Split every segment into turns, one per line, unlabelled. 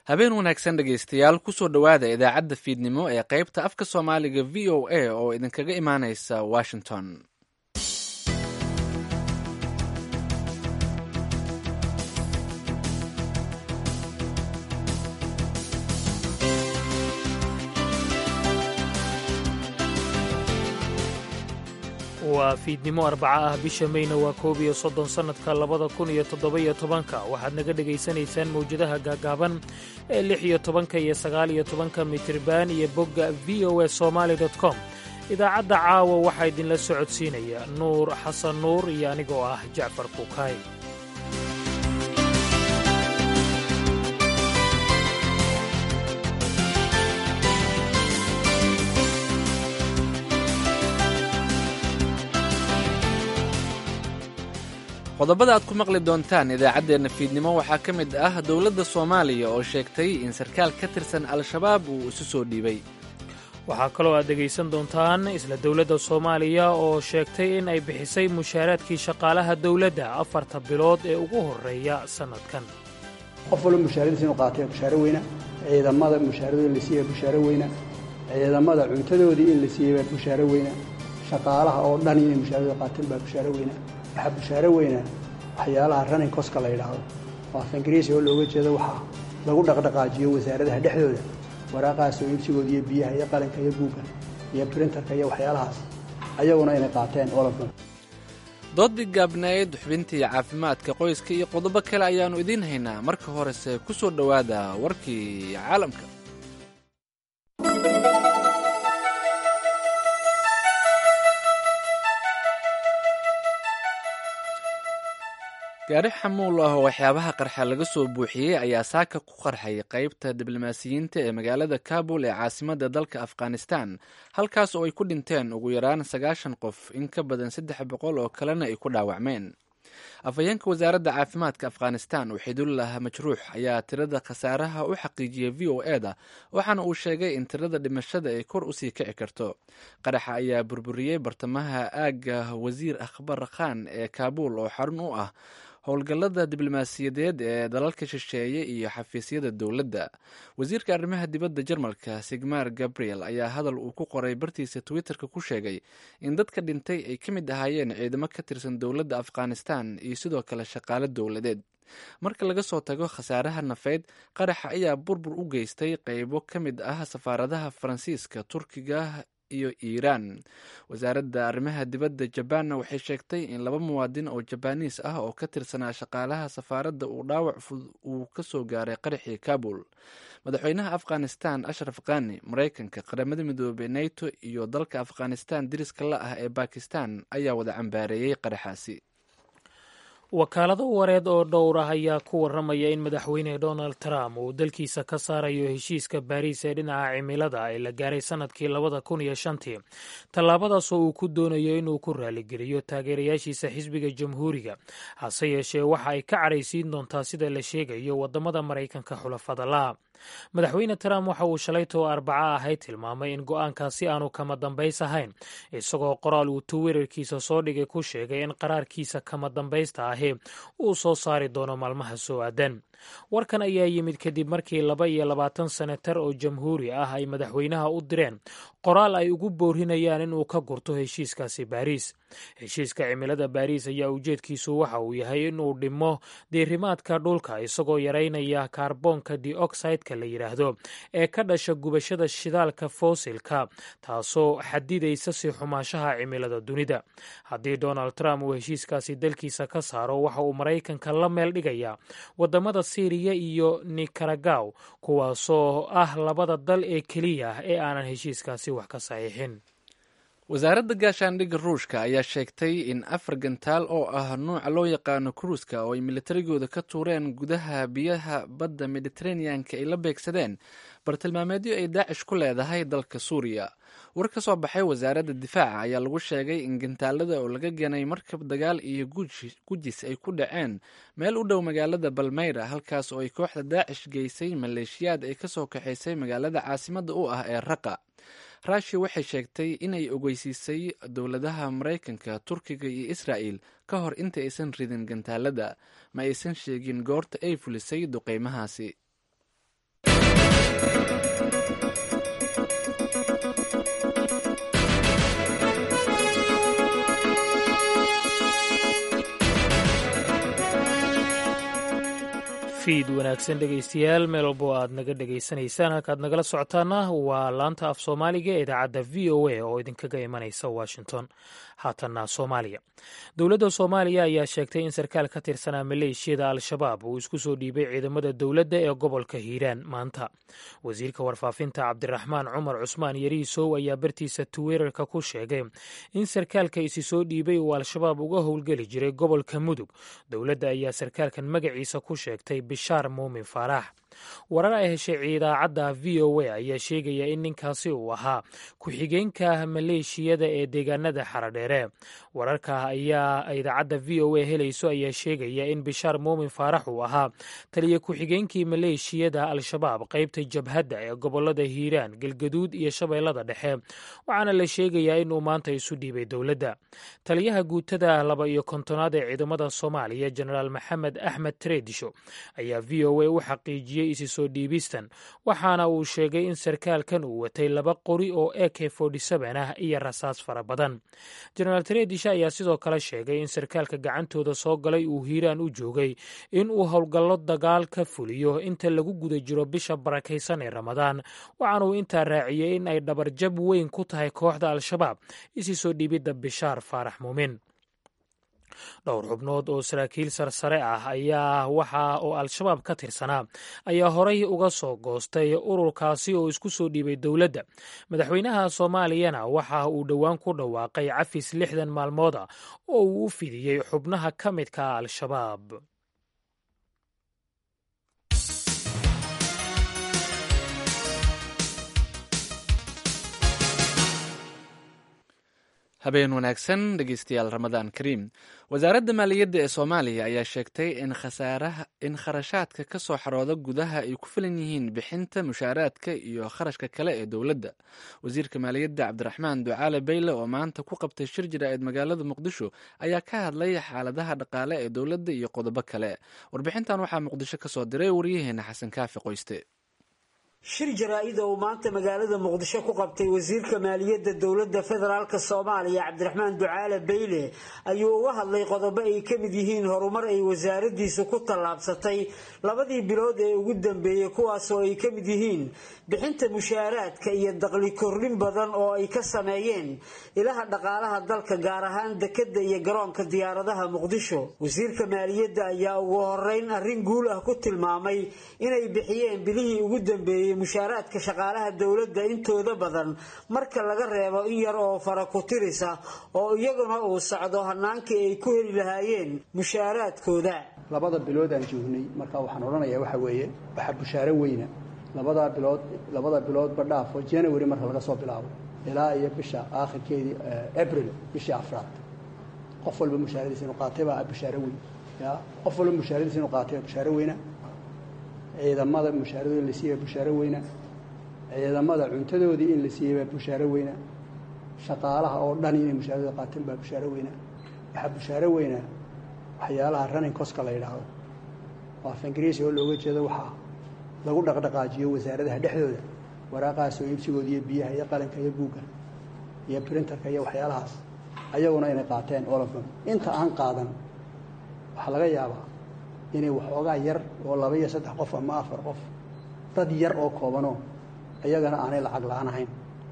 habeen wanaagsan dhegaystayaal kusoo dhowaada idaacadda fiidnimo ee qaybta afka soomaaliga v o a oo idinkaga imaanaysa washington
waa fiidnimo arbaca ah bisha meyna waa koob iyo soddon sannadka labada kun iyo toddoba-iyo tobanka waxaad naga dhegaysanaysaan mawjadaha gaagaaban ee lix iyo tobanka iyo sagaal iyo tobanka mitriban iyo bogga v o a somaali dot com idaacadda caawa waxaa idinla socodsiinaya nuur xasan nuur iyo anigoo ah jacfar kuukaay
qodobada aad ku maqli doontaan idaacaddeenna fiidnimo waxaa ka mid ah dowladda soomaaliya oo sheegtay in sarkaal ka tirsan al-shabaab uu isu soo dhiibay
waxaa kaloo aad dhegaysan doontaan isla dowladda soomaaliya oo sheegtay in ay bixisay mushaaraadkii shaqaalaha dowladda afarta bilood ee ugu horreeya sannadkan
qof walba mushaaradiisa inu qaatay mushaaro weyna ciidamada mushaaradooda in la siiyey mushaaro weyna ciidamada cuntadoodii in la siiyey baa mushaaro weyna shaqaalaha oo dhan inay mushaaradooda qaateen baa mushaaro weyna waxaa bushaaro weyna waxyaalaha running koska la yidhaahdo oo af ingiriisi oo looga jeedo waxaa lagu dhaqdhaqaajiyo wasaaradaha dhexdooda waraaqahaasoo iibsigooda iyo biyaha iyo qalinka iyo buugga iyo brinterka iyo waxyaalahaas ayaguna inay qaateen olafka
doodii gaabnayd xubintii caafimaadka qoyska iyo qodobo kale ayaannu idiin haynaa marka horese ku soo dhowaada warkii caalamka gaari xamuul ah oo waxyaabaha qarxa laga soo buuxiyey ayaa saaka ku qarxay qaybta diblomaasiyiinta ee magaalada kabul ee caasimadda dalka afghanistan halkaas oo ay ku dhinteen ugu yaraan sagaashan qof in ka badan saddex boqol oo kalena ay ku dhaawacmeen afhayeenka wasaaradda caafimaadka afghanistan waxidullah majruux ayaa tirada khasaaraha u xaqiijiyey v o e da waxaana uu sheegay in tirada dhimashada ay kor usii kici karto qaraxa ayaa burburiyey bartamaha aagga wasiir akhbar khan ee kaabul oo xarun u ah howlgallada diblomaasiyadeed ee dalalka shisheeye iyo xafiisyada dowladda wasiirka arrimaha dibadda jarmalka sigmar gabriel ayaa hadal uu ku qoray bartiisa twitterka ku sheegay in dadka dhintay ay ka mid ahaayeen ciidamo ka tirsan dowladda afghanistan iyo sidoo kale shaqaale dowladeed marka laga soo tago khasaaraha nafeyd qaraxa ayaa burbur u geystay qeybo ka mid ah safaaradaha faransiiska turkiga iyo iiraan wasaaradda arrimaha dibadda jabaanna waxay sheegtay in laba muwaadin oo jabaaniis ah oo ka tirsanaa shaqaalaha safaaradda uu dhaawac fudud uu ka soo gaaray qaraxii kabul madaxweynaha afghanistan ashraf khani maraykanka qaramada midoobey nato iyo dalka afghanistan diriska la ah ee bakistan ayaa wada cambaareeyey qaraxaasi
wakaalado wareed oo dhowr ah ayaa ku warramaya in madaxweyne donald trump uu dalkiisa ka saarayo heshiiska baariis ee dhinaca cimilada ee la gaaray sannadkii labada kun iyo shantii tallaabadaasoo uu ku doonayo inuu ku raaligeliyo taageerayaashiisa xisbiga jamhuuriga hase yeeshee waxa ay ka cadhaysiin doontaa sida la sheegayo waddamada maraykanka xulafada la madaxweyne trump waxa uu shalaytoo arbaca ahayd tilmaamay in go'aankaasi aanu kama dambays ahayn isagoo qoraal uu twitter-kiisa soo dhigay ku sheegay in qaraarkiisa kama dambaysta ahi uu soo saari doono maalmaha soo aadan warkan ayaa yimid kadib markii laba iyo labaatan senatar oo jamhuuri ah ay madaxweynaha u direen qoraal ay ugu boorinayaan inuu ka gurto heshiiskaasi baariis heshiiska cimilada baariis ayaa ujeedkiisu waxa uu yahay inuu dhimo diirimaadka dhulka isagoo yaraynaya kaarboonka dioxideka la yidhaahdo ee ka dhasha gubashada shidaalka foosilka taasoo xadidaysa si xumaashaha cimilada dunida haddii donald trump uu heshiiskaasi dalkiisa ka saaro waxa uu maraykanka la meel dhigayaa wadamada syriya iyo nikaragaw kuwaasoo ah labada dal ee keliya ee aanan heshiiskaasi wax ka saxiixin
wasaaradda gaashaandhigga ruushka ayaa sheegtay in afar gantaal oo ah nuuca loo yaqaano kruuska oo ay militarigooda ka tuureen gudaha biyaha badda mediteraneanka ay la beegsadeen bartilmaameedyo ay daacish ku leedahay dalka suuriya war ka soo baxay wasaaradda difaaca ayaa lagu sheegay in gantaalada oo laga ganay markab dagaal iyo gujis ay ku dhaceen meel u dhow magaalada balmeyra halkaas oo ay kooxda daacish geysay maleeshiyaad ay kasoo kaxaysay magaalada caasimadda u ah ee raqa rushia waxay sheegtay inay ogeysiisay dowladaha maraykanka turkiga iyo israa'el ka hor inta aysan ridin gantaalada ma aysan sheegin goorta ay fulisay duqeymahaasi
fiid wanaagsan dhegaystayaal meel walbo aad naga dhegaysanaysaan halkaad nagala socotaana waa laanta af soomaaliga ee idaacadda v o a oo idinkaga imanaysa washington haatanna soomaaliya dowladda soomaaliya ayaa sheegtay in sarkaal ka tirsanaa maleeshiyada al-shabaab uu isku soo dhiibay ciidamada dowladda ee gobolka hiiraan maanta wasiirka warfaafinta cabdiraxmaan cumar cusmaan yariisow ayaa bartiisa twitter-ka ku sheegay in sarkaalka isi soo dhiibay uu al-shabaab uga howlgeli jiray gobolka mudug dowladda ayaa sarkaalkan magaciisa ku sheegtay bishaar muumin faarax warar ay heshay idaacadda v o a ayaa sheegaya in ninkaasi uu ahaa ku-xigeenka maleeshiyada ee deegaanada xaradheere wararka ayaa idaacadda v o a helayso ayaa sheegaya in bishaar muumin faarax uu ahaa taliya ku-xigeenkii maleeshiyada al-shabaab qaybta jabhadda ee gobolada hiiraan galgaduud iyo shabeellada dhexe waxaana la sheegayaa inuu maanta isu dhiibay dowladda taliyaha guutada laba iyo kontonaad ee ciidamada soomaaliya jenaraal maxamed axmed treedisho ayaa v o a u xaqiijiyey isi soo dhiibistan waxaana uu sheegay in sarkaalkan uu watay laba qori oo a k ah iyo rasaas fara badan jenaraal tredisha ayaa sidoo kale sheegay in sarkaalka gacantooda soo galay uu hiiraan u joogay in uu howlgallo dagaal ka fuliyo inta lagu guda jiro bisha barakaysan ee ramadaan waxaana uu intaa raaciyey in ay dhabarjab weyn ku tahay kooxda al-shabaab isi soo dhiibidda bishaar faarax muumin dhowr xubnood oo saraakiil sarsare ah ayaa waxa oo al-shabaab ka tirsanaa ayaa horay uga soo goostay ururkaasi oo isku soo dhiibay dowladda madaxweynaha soomaaliyana waxa uu dhowaan ku dhawaaqay cafis lixdan maalmood ah oo uu u fidiyey xubnaha ka midka al-shabaab
habeen wanaagsan dhegeystayaal ramadaan kariim wasaaradda maaliyadda ee soomaaliya ayaa sheegtay in khasaaraha in kharashaadka ka soo xarooda gudaha ay ku filan yihiin bixinta mushaaraadka iyo kharashka kale ee dowladda wasiirka maaliyadda cabdiraxmaan ducaale bayle oo maanta ku qabtay shir jira-eed magaalada muqdisho ayaa ka hadlay xaaladaha dhaqaale ee dowladda iyo qodobo kale warbixintan waxaa muqdisho ka soo diray waryaheena xasan kaafi qoyste
shir jaraa-id oo uu maanta magaalada muqdisho ku qabtay wasiirka maaliyadda dowladda federaalk soomaaliya cabdiraxmaan ducaale bayle ayuu uga hadlay qodobo ay ka mid yihiin horumar ay wasaaradiisu ku tallaabsatay labadii bilood ee ugu dambeeyey kuwaasoo ay ka mid yihiin bixinta mushaaraadka iyo daqli kordhin badan oo ay ka sameeyeen ilaha dhaqaalaha dalka gaar ahaan dekadda iyo garoonka diyaaradaha muqdisho wasiirka maaliyadda ayaa ugu horeyn arrin guul ah ku tilmaamay inay bixiyeen bilihii ugu dambeeyey mushaaraadka shaqaalaha dowladda intooda badan marka laga reebo in yar oo fara ku tirisa oo iyaguna uu socdo hanaankii ay ku heli lahaayeen mushaaraadkooda
labada bilood aan joognay marka waxaan odhanayaa waxa weeye waxa bushaaro weyna labadaa bilood labada biloodba dhaafo january marka laga soo bilaabo ilaa iyo bisha aakhirkeedii abril bishii afraad qof walba mushaaradiisa inuu qaatay baa bushaaro weyn ya qof walba mushaaradiisa inuu qaatay baa bushaaro weyna ciidamada mushaaradooda in la siiyey baa bushaaro weyna ciidamada cuntadoodii in la siiyey baa bushaaro weyna shaqaalaha oo dhan inay mushaaradooda qaateen baa bushaaro weyna waxaa bushaaro weyna waxyaalaha running coska la yidhaahdo oo af ingiriisi oo looga jeedo waxaa lagu dhaqdhaqaajiyo wasaaradaha dhexdooda waraaqahaas oo iibsigooda iyo biyaha iyo qalinka iyo buugga iyo printerka iyo waxyaalahaas ayaguna inay qaateen olofam inta aan qaadan waxaa laga yaabaa inay waxoogaa yar oo laba iyo saddex qof ama afar qof dad yar oo koobanoo iyagana aanay lacag la-aan ahayn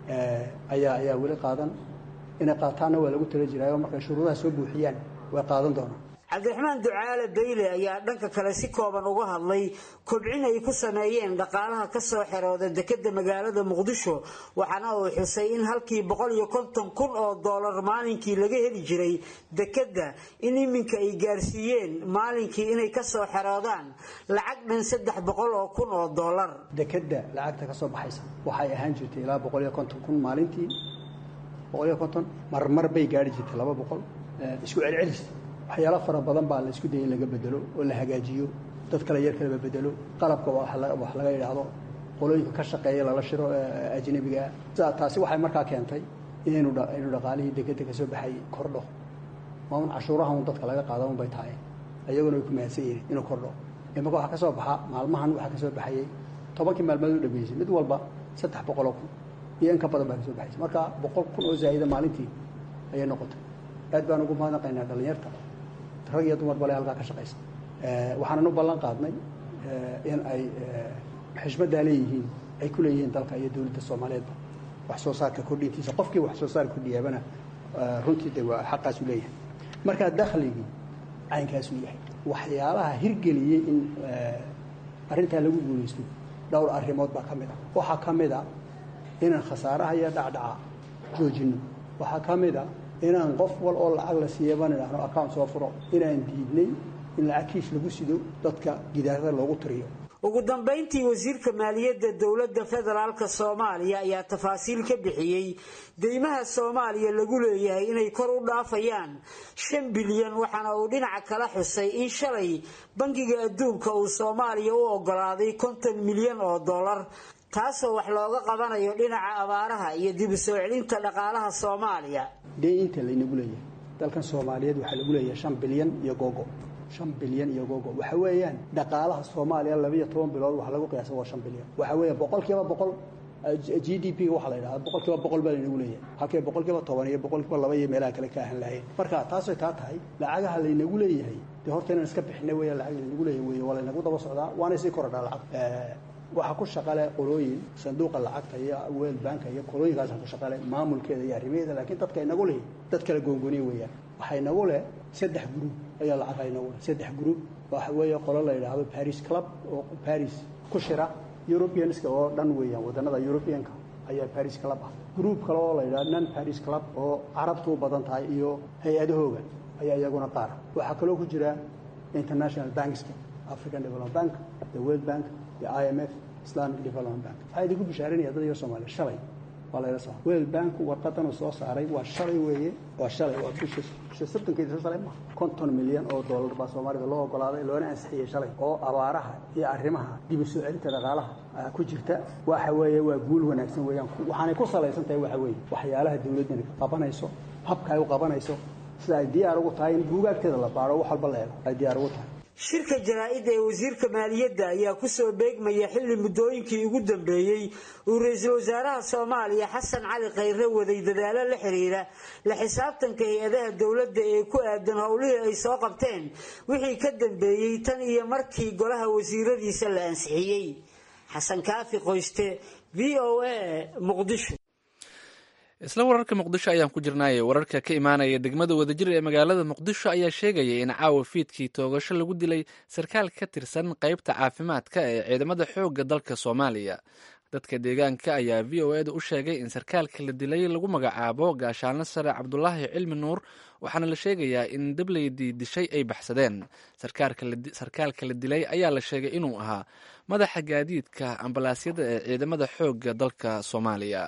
ayaa ayaa weli qaadan inay qaataanna waa lagu tala jiraayo markay shuruudaha soo buuxiyaan way qaadan doonaan
cabdiraxmaan ducaale bayle ayaa dhanka kale si kooban uga hadlay kobcin ay ku sameeyeen dhaqaalaha ka soo xerooda dekadda magaalada muqdisho waxaana uu xusay in halkii boqol iyo konton kun oo doolar maalinkii laga heli jiray dekadda in iminka ay gaarsiiyeen maalinkii inay ka soo xeroodaan lacag dhan saddex boqol oo kun oo doolar
dekadda lacagta ka soo baxaysa waxay ahaan jirtay ilaa boqol iyo konton kun maalintii boqol iyo konton marmar bay gaari jirtay laba boqol isku celcelis waxyaalo fara badan baa la isku dayay in laga bedelo oo la hagaajiyo dad kale yar kaleba bedelo qalabka wax laga yidhaahdo qolooyinka ka shaqeeya lala shiro ajnabigaa taasi waxay markaa keentay inaynu inuu dhaqaalihii dekeda ka soo baxay kordho maaun cashuuraha un dadka laga qaada un bay tahay iyaguna way ku mahadsan yihin inuu kordho imaka waxaa ka soo baxa maalmahan waxaa ka soo baxayay tobankii maalmood u dhameysay mid walba saddex boqoloo kun iyo in ka badan baa kasoo baxaysa marka boqol kun oo zaa'ida maalintii ayay noqotay aad baan ugu mahadnaqaynaa dhallinyarta rag iyo dumar bale halkaa ka shaqaysa waxaanan u ballan qaadnay in ay xishmaddaa leeyihiin ay ku leeyihiin dalka iyo dowladda soomaaliyeedba wax soo saarka kordhintiisa qofkii wax soo saar kordhiyaabana runtii de waa xaqaasuu leeyahay markaa dakhligii caynkaasuu yahay waxyaalaha hirgeliyey in arrintaa lagu guulaysto dhowr arrimood baa ka mid a waxaa ka mid a inaan khasaaraha iyo dhacdhaca joojinno waxaa ka mid a inaan qof wal oo lacag la siiyaban idhaahno account soo furo inaan diidnay in lacag kiish lagu sido dadka gidaarada loogu tiriyo
ugu dambayntii wasiirka maaliyadda dowladda federaalka soomaaliya ayaa tafaasiil ka bixiyey deymaha soomaaliya lagu leeyahay inay kor u dhaafayaan shan bilyan waxaana uu dhinaca kala xusay in shalay bangiga adduunka uu soomaaliya u ogolaaday konton milyan oo dollar taasoo wax looga qabanayo dhinaca abaaraha iyo dib u soo celinta dhaqaalaha soomaaliya
dee inta laynagu leeyahay dalkan soomaaliyeed waxaa lagu leeyahay shan bilyan iyo googo shan bilyan iyo googo waxa weeyaan dhaqaalaha soomaaliya labiiyo toban bilood waxa lagu qiyaasa waa shan bilyan waxa weeyaan boqol kiiba boqol g d p waxaa la yidhahda boqol kiiba boqol baa laynagu leeyahay halkay boqol kiiba toban iyo boqol kiiba laba iyo meelaha kale ka ahan lahayn marka taasay taa tahay lacagaha laynagu leeyahay dee horta inaan iska bixina weeyaan lacag laynagu leeyahay weeye waa laynagu daba socdaa waana sii korodhaa lacag waxaa ku shaqale qolooyin sanduuqa lacagta iyo world banka iyo qolooyinkaasa ku shaqale maamulkeeda iyo arrimaheeda laakiin dadka inagu leh dad kala goongoniya weeyaan waxaa inagu leh saddex gruub ayaa lacagha inagu leh saddex gruub waxa weeye qolo la yidhaahdo paris club oo paris ku shira europeanska oo dhan weeyaan wadannada europeanka ayaa paris club ah gruub kale oo la yidhahdo non paris club oo carabtu u badan tahay iyo hay-adahooga ayaa iyaguna qaara waxaa kaloo ku jira international bankska african development bank the world bank i m f islamic development bank waxaa idinku bishaarinaya dad iyo soomaaliya shalay waa layla soo world bank warqadan uu soo saaray waa shalay weeye waa shalay waa bisha bisha soddonkeeda shalay ma konton milyan oo dollar baa soomaalida loo ogolaaday loona ansixiyey shalay oo abaaraha iyo arrimaha dib u soo celinta dhaqaalaha ku jirta waxa weeye waa guul wanaagsan weeyaan waxaanay ku salaysan tahay waxa weeye waxyaalaha dawladdani qabanayso habka ay u qabanayso sida ay diyaar ugu tahay in buugaagteeda la baaro wax walba la eego ay diyaar ugu tahay
shirka jaraa-idda ee wasiirka maaliyadda ayaa kusoo beegmaya xilli muddooyinkii ugu dambeeyey uu ra-iisul wasaaraha soomaaliya xasan cali khayre waday dadaalo la xiriira la xisaabtanka hay-adaha dowladda ee ku aadan howlihii ay soo qabteen wixii ka dambeeyey tan iyo markii golaha wasiiradiisa la ansixiyey xasan kaafi qoyste v o a muqdisho
isla wararka muqdisho ayaan ku jirnaaye wararka ka imaanaya degmada wadajir ee magaalada muqdisho ayaa sheegaya in caawa fiidkii toogasho lagu dilay sarkaal ka tirsan qeybta caafimaadka ee ciidamada xoogga dalka soomaaliya dadka deegaanka ayaa v o eda u sheegay in sarkaalka la dilay lagu magacaabo gaashaanlo sare cabdulaahi cilmi nuur waxaana la sheegayaa in dableydii dishay ay baxsadeen sarkaalka la dilay ayaa la sheegay inuu ahaa madaxa gaadiidka ambalaasyada ee ciidamada xoogga dalka soomaaliya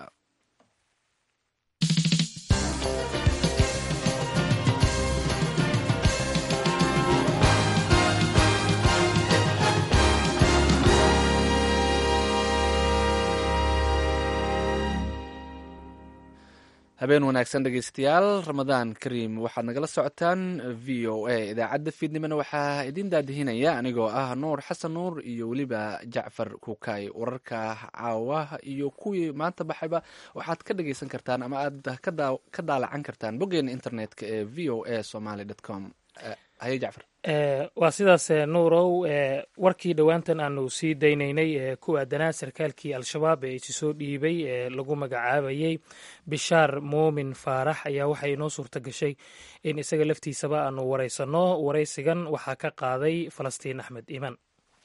habeen wanaagsan dhegeystayaal ramadaan kariim waxaad nagala socotaan v o a idaacadda fiidnimona waxaa idiin daadihinaya anigoo ah nuur xasan nuur iyo weliba jacfar kuukay wararka caawa iyo kuwii maanta baxayba waxaad ka dhageysan kartaan ama aad ka daalacan kartaan boggeena internetka ee v o a somaly com haye jacfar
waa sidaas nuurow warkii dhowaantan aanu sii daynaynay ee ku aadanaa sarkaalkii al-shabaab ee isi soo dhiibay ee lagu magacaabayey bishaar muumin faarax ayaa waxay inoo suurta gashay in isaga laftiisaba aanu waraysanno waraysigan waxaa ka qaaday falastiin axmed iimaan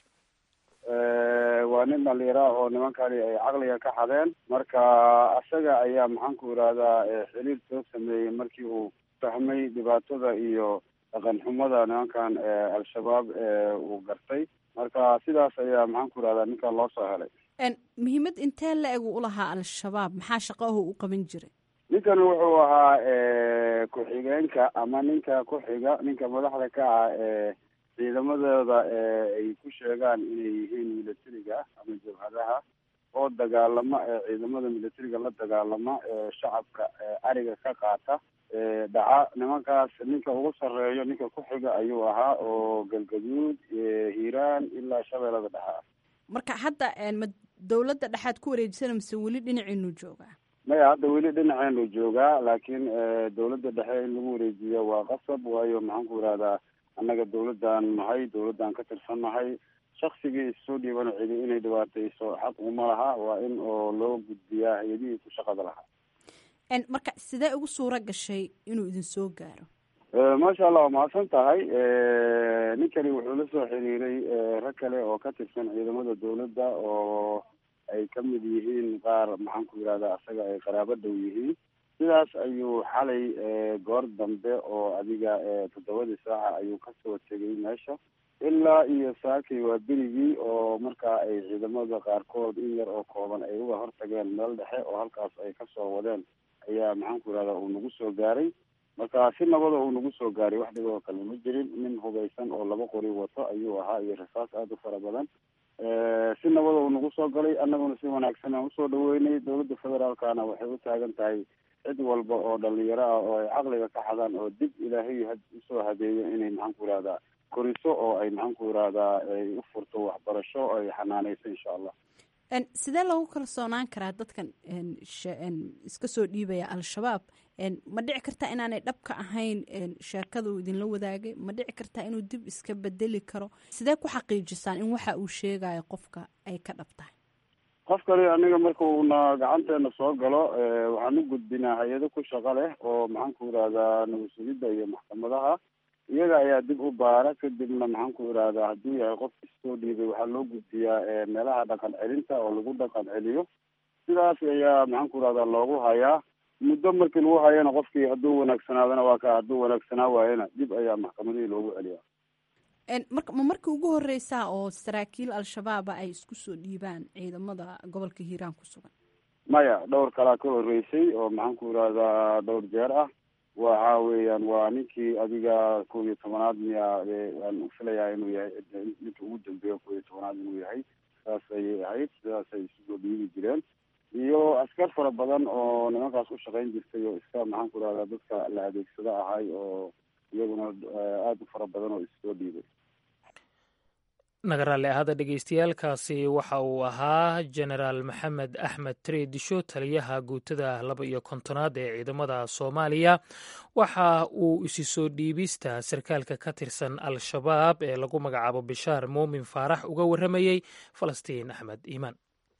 waa nin dhalinyara oo nimankani ay caqliga ka xadeen marka isaga ayaa maxaanku irahdaa xiriir soo sameeyey markii uu fahmay dhibaatada iyo dhaqan xumada nimankan al-shabaab uu gartay marka sidaas ayaa maxaan ku irahdaa ninkan loo soo helay
muhiimad intee la eg u lahaa al-shabaab maxaa shaqaho u qaban jiray
ninkan wuxuu ahaa ku-xigeenka ama ninka ku-xiga ninka madaxda ka ah ee ciidamadooda ay ku sheegaan inay yihiin militariga ama jabhadaha oo dagaalama ciidamada militariga la dagaalama shacabka ariga ka qaata dhaca nimankaas ninka ugu sarreeyo ninka ku xiga ayuu ahaa oo galgaduud hiiraan ilaa shabeellada dhexe
marka hadda ma dowladda dhexaad ku wareejisana mise weli dhinaciinu joogaa
maya hadda weli dhinaceenu joogaa laakiin dowladda dhexe in lagu wareejiyo waa qasab waayo maxaan ku ihahdaa annaga dowladdan nahay dowladdan ka tirsan nahay shaksigii issoo dhiibana cidi inay dhibaatayso xaq uma laha waa in oo loo gudbiyaa hay-adihii ku shaqada lahaa
marka sidee ugu suura gashay inuu idin soo gaaro
maasha allah waa mahadsan tahay ninkani wuxuu la soo xiriiray rag kale oo ka tirsan ciidamada dowladda oo ay ka mid yihiin qaar maxaan ku yidhahdaa asaga ay qaraabo dhow yihiin sidaas ayuu xalay goor dambe oo adiga toddobadii saaca ayuu kasoo tegay meesha ilaa iyo saakay waa berigii oo markaa ay ciidamada qaarkood in yar oo kooban ay uga hortageen meel dhexe oo halkaas ay kasoo wadeen ayaa maxaan ku yidhahdaa uu nagu soo gaaray marka si nabada uu nagu soo gaaray wax dhiboo kale ma jirin nin hubaysan oo laba qori wato ayuu ahaa iyo rasaas aada u fara badan si nabada uu nagu soo galay annaguna si wanaagsan aan usoo dhaweynay dowladda federaalkana waxay u taagan tahay cid walba oo dhalinyaro ah oo ay caqliga ka xadaan oo dib ilaahay usoo hadeeyo inay maxaan ku yihahdaa koriso oo ay maxaan ku yihahdaa ay u furto waxbarasho oo ay xanaaneyso insha allah
sidee loogu kalsoonaan karaa dadkan iska soo dhiibaya al-shabaab ma dhici kartaa inaanay dhabka ahayn sheekada uu idinla wadaagay ma dhici kartaa inuu dib iska bedeli karo sidee ku xaqiijisaan in waxa uu sheegayo qofka ay ka dhab tahay
qofkani aniga marka uuna gacanteena soo galo waxaan u gudbinaa hay-ado ku shaqo leh oo maxaan ku yihahdaa nabadsugidda iyo maxkamadaha iyaga ayaa dib u baara kadibna maxaan ku yihahdaa hadduu yahay qof isoo dhiibay waxaa loo gudbiyaa meelaha dhaqan celinta oo lagu dhaqan celiyo sidaas ayaa maxaan ku yihahdaa loogu hayaa muddo markii lagu hayana qofkii hadduu wanaagsanaadana waa ka hadduu wanaagsanaa waayana dib ayaa maxkamadihii loogu celiyaa
marka ma markii ugu horeysaa oo saraakiil al-shabaaba ay isku soo dhiibaan ciidamada gobolka hiiraan ku sugan
maya dhowr kalaa ka horeysay oo maxaan ku yihahdaa dhowr jeer ah waxa weeyaan waa ninkii adiga kow iyo tobanaad miya aan filayaa inuu yahay ninka ugu dambeeya kow iyo tobanaad inuu yahay saas ayay ahayd sidaasay isu soo dhiibi jireen iyo askar fara badan oo nimankaas u shaqayn jirtay oo iska maxaan ku ihahdaa dadka la adeegsado ahay oo iyaguna aada u fara badan oo issoo dhiibay
nagaraalli ahada dhegeystayaalkaasi waxa uu ahaa jenaraal maxamed axmed treedisho taliyaha guutada laba iyo kontonaad ee ciidamada soomaaliya waxa uu isi soo dhiibista sarkaalka ka tirsan al-shabaab ee lagu magacaabo bishaar muumin faarax uga warramayey falastiin axmed iimaan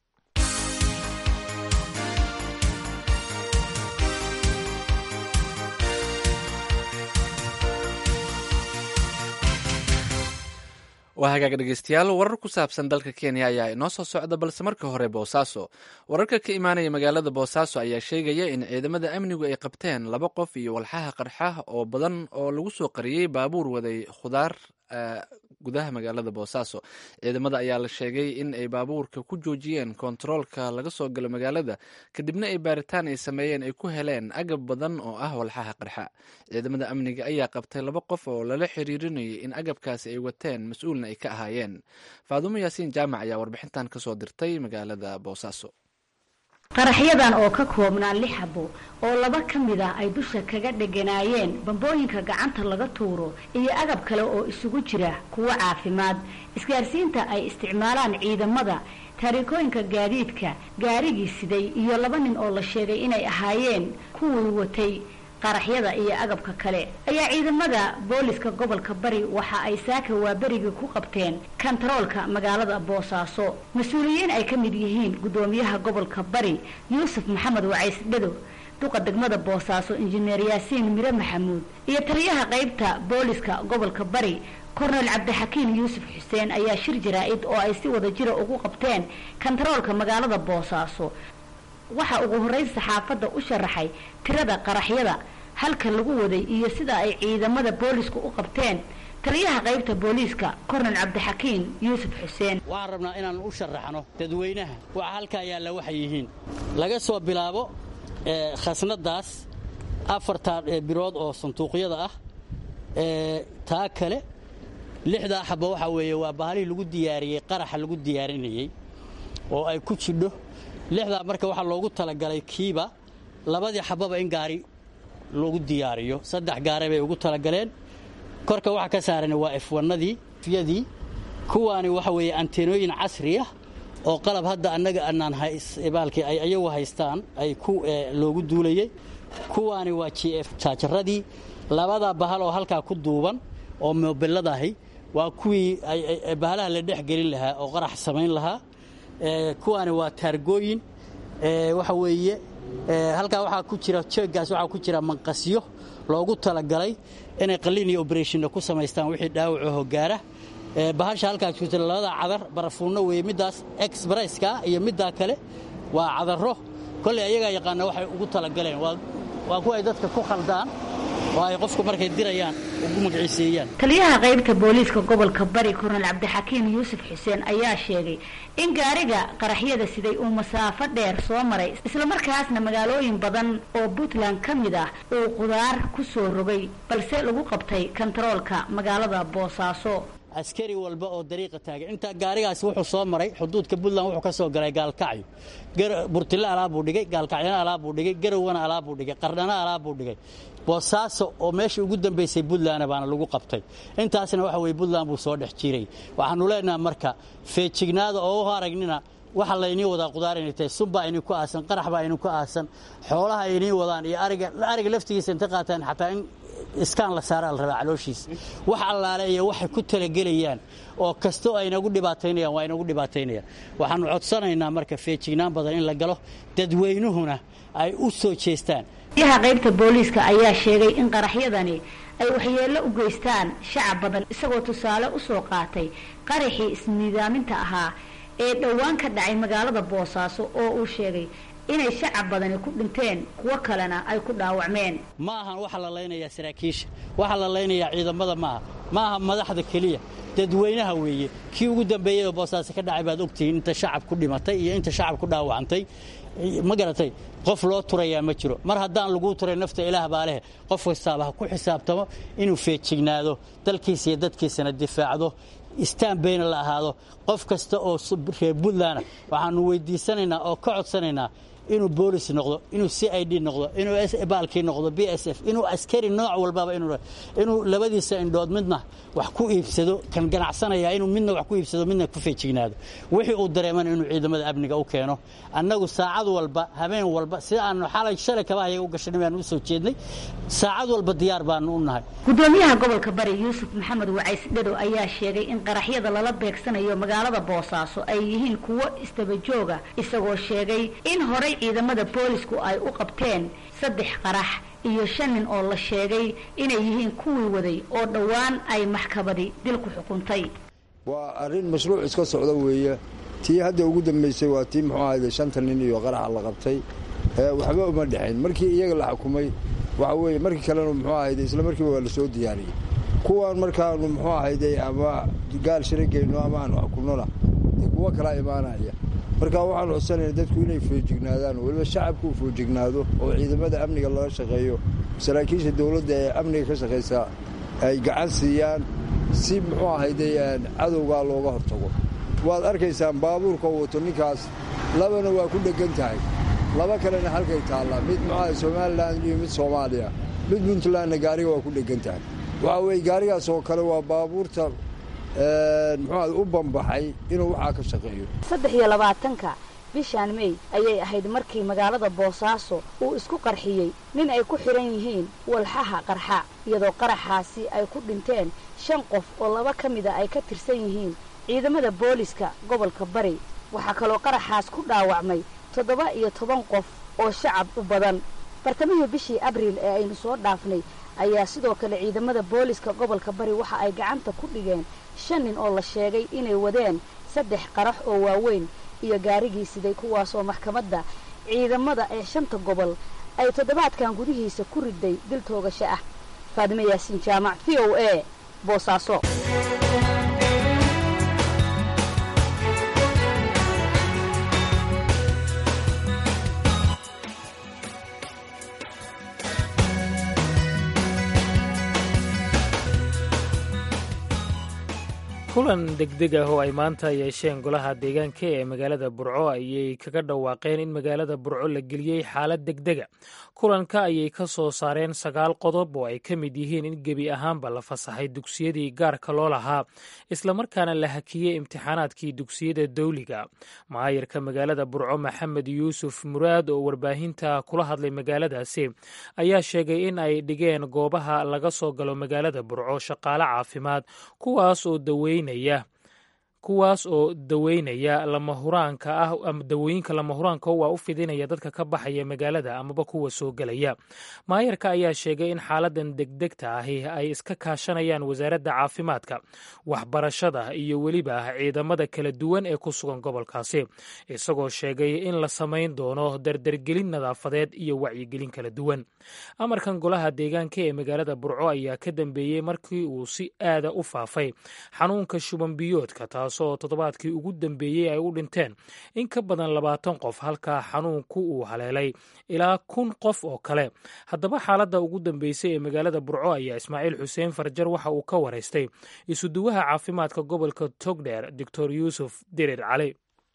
waa hagaag dhegeystayaal warar ku saabsan dalka kenya ayaa inoo soo socda balse marka hore boosaaso wararka ka imaanaya magaalada boosaaso ayaa sheegaya in ciidamada amnigu ay qabteen laba qof iyo walxaha qarxa oo badan oo lagu soo qariyey baabuur waday khudaar gudaha magaalada boosaaso ciidamada ayaa la sheegay in ay baabuurka ku joojiyeen kontaroolka laga soo galo magaalada kadibna ay baaritaan ay sameeyeen ay ku heleen agab badan oo ah walxaha qarxa ciidamada amniga ayaa qabtay laba qof oo lala xiriirinayay in agabkaasi ay wateen mas-uulna ay ka ahaayeen faadumo yaasiin jaamac ayaa warbixintan kasoo dirtay magaalada boosaaso
qaraxyadan oo ka koobnaa lix xabo oo laba ka mid ah ay dusha kaga dheganaayeen bambooyinka gacanta laga tuuro iyo agab kale oo isugu jira kuwo caafimaad isgaarsiinta ay isticmaalaan ciidamada taariikooyinka gaadiidka gaarigii siday iyo laba nin oo la sheegay inay ahaayeen kuwii watay qaraxyada iyo agabka kale ayaa ciidamada booliska gobolka bari waxa ay saaka waaberigii ku qabteen kantaroolka magaalada boosaaso mas-uuliyiin ay ka mid yihiin guddoomiyaha gobolka bari yuusuf maxamed wacays dhado duqa degmada boosaaso injineer yaasiin mire maxamuud iyo taliyaha qaybta booliska gobolka bari kornel cabdixakiin yuusuf xuseen ayaa shir jaraa-id oo ay si wada jira ugu qabteen kantaroolka magaalada boosaaso waxaa ugu horreyn saxaafadda u sharaxay tirada qaraxyada halka lagu waday iyo sida ay ciidamada boolisku u qabteen taliyaha qaybta booliiska kornel cabdixakiin yuusuf xuseen
waxaan rabnaa inaan u sharaxno dadweynaha waxa halkaa yaalla waxay yihiin laga soo bilaabo khasnadaas afartaa birood oo sanduuqyada ah taa kale lixdaa xaba waxaa weeye waa bahalihii lagu diyaariyey qaraxa lagu diyaarinayey oo ay ku jidho lixdaa marka waxaa loogu talagalay kiiba labadii xababa in gaari lagu diyaariyo saddex gaare bay ugu talagaleen korka waxa ka saaran waa efwanadii yadii kuwaani waxa weeye anteenooyin casri ah oo qalab hadda annaga anaan baalkii ay ayagu haystaan ay ku loogu duulayey kuwaani waa g f jaajaradii labada bahal oo halkaa ku duuban oo mobiladahi waa kuwii bahalaha la dhex gelin lahaa oo qarax samayn lahaa kuwaani waa taargooyin waxa weeye halkaa waxaa ku jira jeeggaas waxaa ku jira manqasyo loogu talagalay inay qalliin iyo oberationna ku samaystaan wixii dhaawacaho gaara bahasha halkaa jirta labada cadar barafuunno weeye middaas exbresska iyo middaa kale waa cadarro kolley ayagaa yaqaana waxay ugu talagaleen waa kuwa ay dadka ku khaldaan oo ay qofku markay dirayaan ugu magiciiseeyaan
taliyaha qaybta booliiska gobolka bari kornel cabdixakiim yuusuf xuseen ayaa sheegay in gaariga qaraxyada siday uu masaafo dheer soo maray islamarkaasna magaalooyin badan oo puntland ka mid ah uu qudaar ku soo rogay balse lagu qabtay kontaroolka magaalada boosaaso
askari walba oo dariiqa taagay inta gaarigaasi wuxuu soo maray xuduudka puntland wuxuu ka soo galay gaalkacyo burtille alaabuu dhigay gaalkacyana alaabuu dhigay garowana alaabuu dhigay qardhana alaabuu dhigay boosaaso oo meeshii ugu dambaysay puntlandna baana lagu qabtay intaasna waxa weye puntland buu soo dhex jiray waxaanu leenaha marka feejignaada oo u aragnina waxa laynii wadaa qudaar inay tahay sunbaa idin ku aasan qarax baa idinku aasan xoolaha idin wadaan iyo ariga ariga laftigiisa inta qaataan xataa in iskaan la saaraa la rabaa calooshiisa wax allaale iyo waxay ku talagelayaan oo kastoo ay inagu dhibaataynayaan waa inagu dhibaataynayaan waxaannu codsanaynaa marka feejignaan badan in la galo dadweynuhuna ay u soo jeestaan
yaha qaybta booliiska ayaa sheegay in qaraxyadani ay waxyeello u geystaan shacab badan isagoo tusaale u soo qaatay qaraxii isnidaaminta ahaa ee dhowaan ka dhacay magaalada boosaaso oo uu sheegay inay shacab badani ku dhinteen kuwo kalena ay ku dhaawacmeen
ma ahan waxa la laynayaa saraakiisha waxa la laynayaa ciidamada maaha ma aha madaxda keliya dadweynaha weeye kii ugu dambeeyey oo boosaaso ka dhacay baad ogtihiin inta shacab ku dhimatay iyo inta shacab ku dhaawacantay ma garatay qof loo turayaa ma jiro mar haddaan laguu turay nafta ilaah baa leh qof kastaaba ha ku xisaabtamo inuu feejignaado dalkiisa iyo dadkiisana difaacdo istaan bayna la ahaado qof kasta oo reer puntlandna waxaanu weydiisanaynaa oo ka codsanaynaa inuu boolis noqdo inuu c i d noqdo inuu baalkii noqdo b s f inuu askari nooc walbaba inuu labadiisa indhood midna wax ku iibsado kan ganacsanaya inuu midna wax ku iibsado midna ku feejignaado wixii uu dareemana inuu ciidamada amniga u keeno annagu saacad walba habeen walba sida aanu xalay shalay kaba ayaga u gashanay baanu u soo jeednay saacad walba diyaar baanu u nahay
gudoomiyaha gobolka bari yuusuf maxamed wacays dhado ayaa sheegay in qaraxyada lala beegsanayo magaalada boosaaso ay yihiin kuwo istabajooga isagoo sheegay in horay ciidamada boolisku ay u qabteen saddex qarax iyo shan nin oo la sheegay inay yihiin kuwii waday oo dhowaan ay maxkamadi dil ku xukuntay
waa arrin mashruuc iska socda weeye tii hadda ugu dambaysay waa tii muxuu ahayde shanta nin iyo qaraxa la qabtay waxba uma dhexayn markii iyaga la xukumay waxa weeye markii kalena muxuu ahayde isla markiiba waa la soo diyaariyey kuwan markaanu muxuu ahayde ama gaal shirageyno ama aanu xukumnona kuwo kalaa imaanaya marka waxaan codsanayna dadku inay foojignaadaan weliba shacabku uu foojignaado oo ciidamada amniga lala shaqeeyo saraakiisha dowladda ee amniga ka shaqaysa ay gacan siiyaan si muxuu ahayde cadowgaa looga hortago waad arkaysaan baabuurka u wato ninkaas labana waa ku dheggan tahay laba kalena halkay taallaa mid muxuaha somalilan iyo mid soomaaliya mid puntlandna gaariga waa ku dheggan tahay waxaa weeye gaarigaas oo kale waa baabuurta muxuuaha u bambaxay inuu waxaa ka shaqeeyo
saddex iyo labaatanka bishaan mey ayay ahayd markii magaalada boosaaso uu isku qarxiyey nin ay ku xidhan yihiin walxaha qarxa iyadoo qaraxaasi ay ku dhinteen shan qof oo laba ka mida ay ka tirsan yihiin ciidamada booliska gobolka bari waxaa kaloo qaraxaas ku dhaawacmay toddoba iyo toban qof oo shacab u badan bartamihii bishii abriil ee aynu soo dhaafnay ayaa sidoo kale ciidamada booliska gobolka bari waxa ay gacanta ku dhigeen shan nin oo la sheegay inay wadeen saddex qarax oo waaweyn iyo gaarigii siday kuwaasoo maxkamadda ciidamada ee shanta gobol ay toddobaadkan gudihiisa ku riday dil toogasho ah faadime yaasiin jaamac v o a boosaaso
kulan degdeg ah oo ay maanta yeesheen golaha deegaanka ee magaalada burco ayay kaga dhawaaqeen in magaalada burco la geliyey xaalad degdega kulanka ayay ka soo saareen sagaal qodob oo ay ka mid yihiin in gebi ahaanba la fasaxay dugsiyadii gaarka loo lahaa islamarkaana la hakiyey imtixaanaadkii dugsiyada dawliga maayarka magaalada burco maxamed yuusuf muraad oo warbaahinta kula hadlay magaaladaasi ayaa sheegay in ay dhigeen goobaha laga soo galo magaalada burco shaqaale caafimaad kuwaas oo daweyn kuwaas oo daweynaya lamahuraanka ah ama dawooyinka lamahuraanka waa u fidinaya dadka ka baxaya magaalada amaba kuwa soo gelaya maayarka ayaa sheegay in xaaladan degdegta ahi ay iska kaashanayaan wasaaradda caafimaadka waxbarashada iyo weliba ciidamada kala duwan ee ku sugan gobolkaasi isagoo sheegay in la samayn doono dardargelin nadaafadeed iyo wacyigelin kala duwan amarkan golaha deegaanka ee magaalada burco ayaa ka dambeeyey markii uu si aada u faafay xanuunka shubanbiyoodka taasoo toddobaadkii ugu dambeeyey ay u dhinteen in ka badan labaatan qof halka xanuunku uu haleelay ilaa kun qof oo kale haddaba xaaladda ugu dambeysay ee magaalada burco ayaa ismaaciil xuseen farjar waxa uu ka waraystay isuduwaha caafimaadka gobolka togdheer doctor yuusuf dirir cali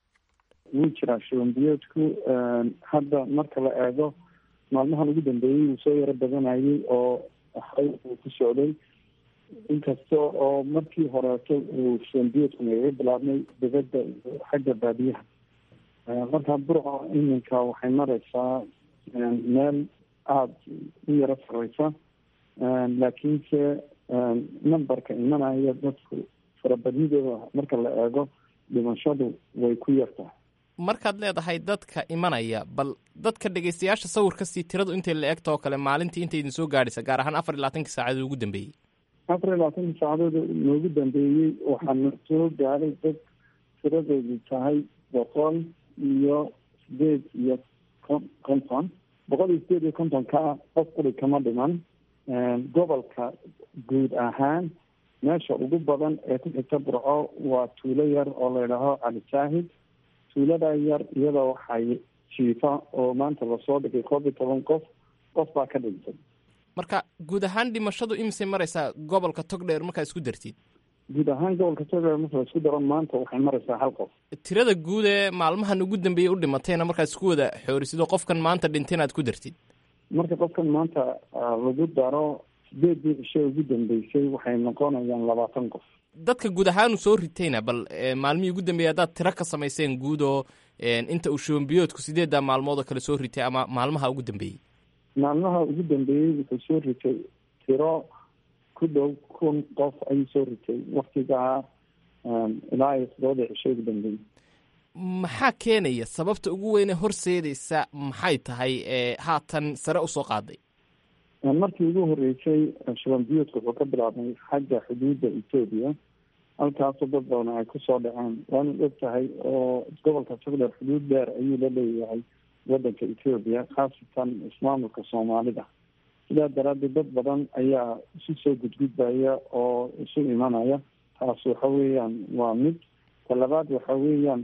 wuu jiraa shubanbiyoodku hadda marka la eego maalmahan ugu dambeeyey wuu soo yaro badanayay oo hay uu ku socday inkasta oo markii horeeto uu shubanbiyoodku nagaga bilaabnay dibadda iyo xagga baadiyaha markaa burco iminka waxay mareysaa meel aada u yaro sareysa laakiinse numberka imanaya dadku farabadnidooda marka la eego dhimashadu way ku yartahay
markaad leedahay dadka imanaya bal dadka dhegeystayaasha sawirkasii tiradu intay la egta oo kale maalintii intay idin soo gaadhaysa gaar ahaan afar iyo labaatankii saacadood ugu dambeeyey
afar iyo labaatankii saacadood noogu dambeeyey waxaana soo gaadhay dad tiradoodu tahay boqol iyo sideed iyo konton boqol iyo sideed iyo kontonka qof quri kama dhiman gobolka guud ahaan meesha ugu badan ee ku xigta burco waa tuulo yar oo la yidhaaho cali saahid tuulada yar iyada waxay jiifa oo maanta lasoo dhigay koob iyo toban qof qof baa ka dhintay
marka guud ahaan dhimashadu imisay mareysaa gobolka togdheer markaa isku dartid
guud ahaan gobolka togdheer marka laisku daro maanta waxay mareysaa hal qof
tirada guud ee maalmahan ugu dambeeyey u dhimatayna markaad isku wada xoorisidoo qofkan maanta dhintay inaad ku dartid
marka qofkan maanta lagu daro sideedii cishe ugu dambeysay waxay noqonayaan labaatan qof
dadka guud ahaanu soo ritayna bal maalmihii ugu dambeeyey haddaad tiro ka samayseen guud oo inta uu shubanbiyoodku sideeddaa maalmood oo kale soo ritay ama maalmaha ugu dambeeyey
maalmaha ugu dambeeyey wuxuu soo ritay tiro ku dhow kun qof ayuu soo ritay waktigaa ilaa iyo toddobada cisho ugu dambeeyey
maxaa keenaya sababta ugu weyne horseedaysa maxay tahay haatan sare usoo qaaday
markii ugu horeysay shubanbiyoodka wuxuu ka bilaabmay xagga xuduudda etoobiya halkaasoo dad badan ay kusoo dhaceen waana og tahay oo gobolka togdheer xuduud dheer ayuu la leeyahay wadanka etoobiya khaasatan ismaamulka soomaalida sidaa daraaddeed dad badan ayaa isu soo gudgudbaya oo isu imanaya taas waxa weeyaan waa mid talabaad waxa weeyaan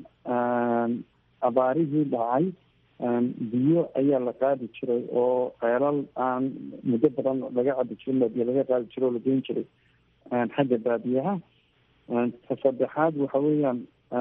abaarihii dhacay biyo ayaa la qaadi jiray oo ceelal aan muddo badan laga cabi jirin biyo laga qaadi jiray oo la geyn jiray xagga baadiyaha ta saddexaad waxa weeyaan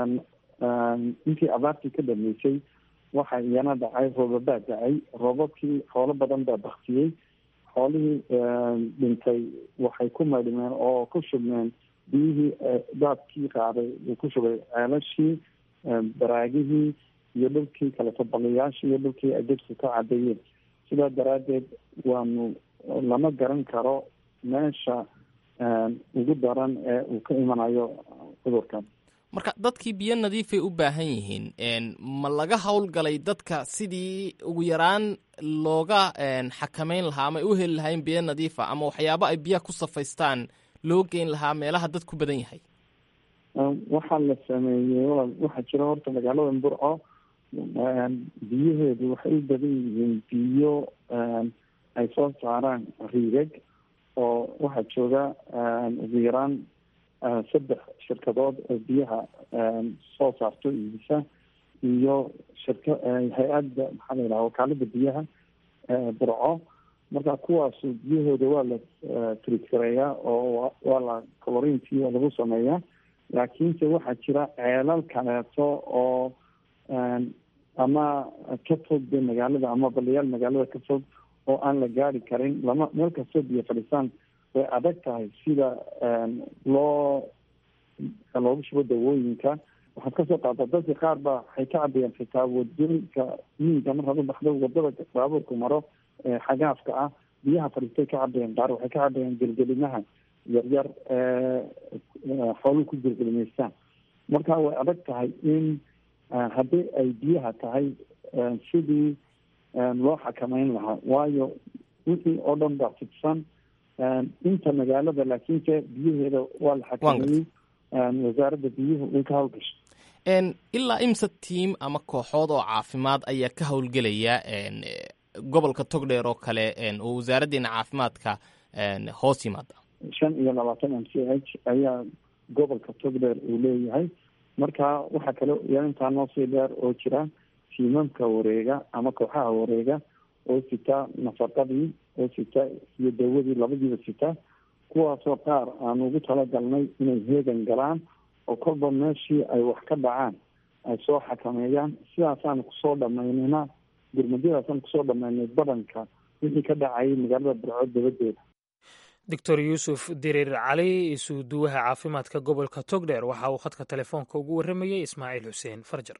intii abaartii ka dhameysay waxa iyana dhacay roobabaa dacay roobabkii xoolo badan baa baktiyey xoolihii dhintay waxay ku maydhmeen oo ku shubmeen biyihii daadkii qaaday uu ku shubay ceelashii baraagihii iyo dhulkii kaleto baliyaashii iyo dhulkii ay dadku ka cadeeyeen sidaa daraaddeed waanu lama garan karo meesha ugu daran ee uu ka imanayo cudurkan
marka dadkii biyo nadiifay u baahan yihiin ma laga howlgalay dadka sidii ugu yaraan looga xakameyn lahaa ama ay u heli lahayn biyo nadiifa ama waxyaabo ay biyaha ku safaystaan loo geyn lahaa meelaha dad ku badan yahay
waxaa la sameeyey waxaa jira horta magaalada burco biyaheedu waxay u badan yihiin biyo ay soo saaraan riigag oo waxaa jooga ugu yaraan saddex shirkadood oo biyaha soo saarto iibisa iyo shirka hay-adda maxaa la yidhaha wakaalada biyaha burco marka kuwaasu biyahooda waa la tritgareeyaa oo waa la colorintii lagu sameeyaa laakiinse waxaa jira ceelal kaleeto oo ama ka fog de magaalada ama balayaal magaalada ka fog oo aan la gaari karin lama meel kastoo biyo fadhiisaan way adag tahay sida loo loogu shubo dawooyinka waxaad kasoo qaata dadka qaar ba waxay ka cabayaan xitaa wadooyinka miyiga markaad u baxdo wadada baabuurku maro xagaafka ah biyaha fadhiistay ka cabayaan qaar waxay ka cabayaan gelgelimaha yaryar xooluhu ku gelgelimaystaan marka way adag tahay in haddii ay biyaha tahay sidii loo xakameyn lahaa waayo wixii oo dhan baa fidsan inta magaalada laakiinse biyaheeda waa la xakameeyey wasaaradda biyuhu way ka hawlgashay
ilaa imsa tiim ama kooxood oo caafimaad ayaa ka howlgelaya gobolka togdheer oo kale oo wasaaraddeena caafimaadka hoos yimaada
shan iyo labaatan m c h ayaa gobolka togdheer uu leeyahay marka waxaa kale yaa intaa noo sii dheer oo jira tiimamka wareega ama kooxaha wareega oo sita nafaqadii oo sita iyo dawadii labadiiba sita kuwaasoo qaar aan ugu talagalnay inay heegan galaan oo kolba meeshii ay wax ka dhacaan ay soo xakameeyaan sidaasaan kusoo dhamaynayna gurmadyadaasaan kusoo dhamaynay badanka wixii ka dhacayay magaalada barcood dabadeeda
doctor yuusuf diriir cali isuuduwaha caafimaadka gobolka togdheer waxa uu khadka telefoonka ugu warramayey ismaaciil xuseen farjar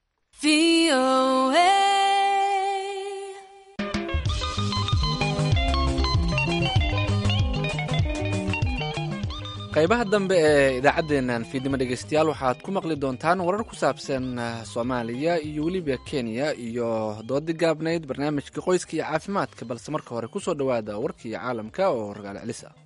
qaybaha dambe ee idaacaddeennan fiidnimo dhegeystayaal waxaad ku maqli doontaan warar ku saabsan soomaaliya iyo weliba kenya iyo doodi gaabnayd barnaamijka qoyska iyo caafimaadka balse marka hore kusoo dhowaada warkii caalamka oo ragaal celis ah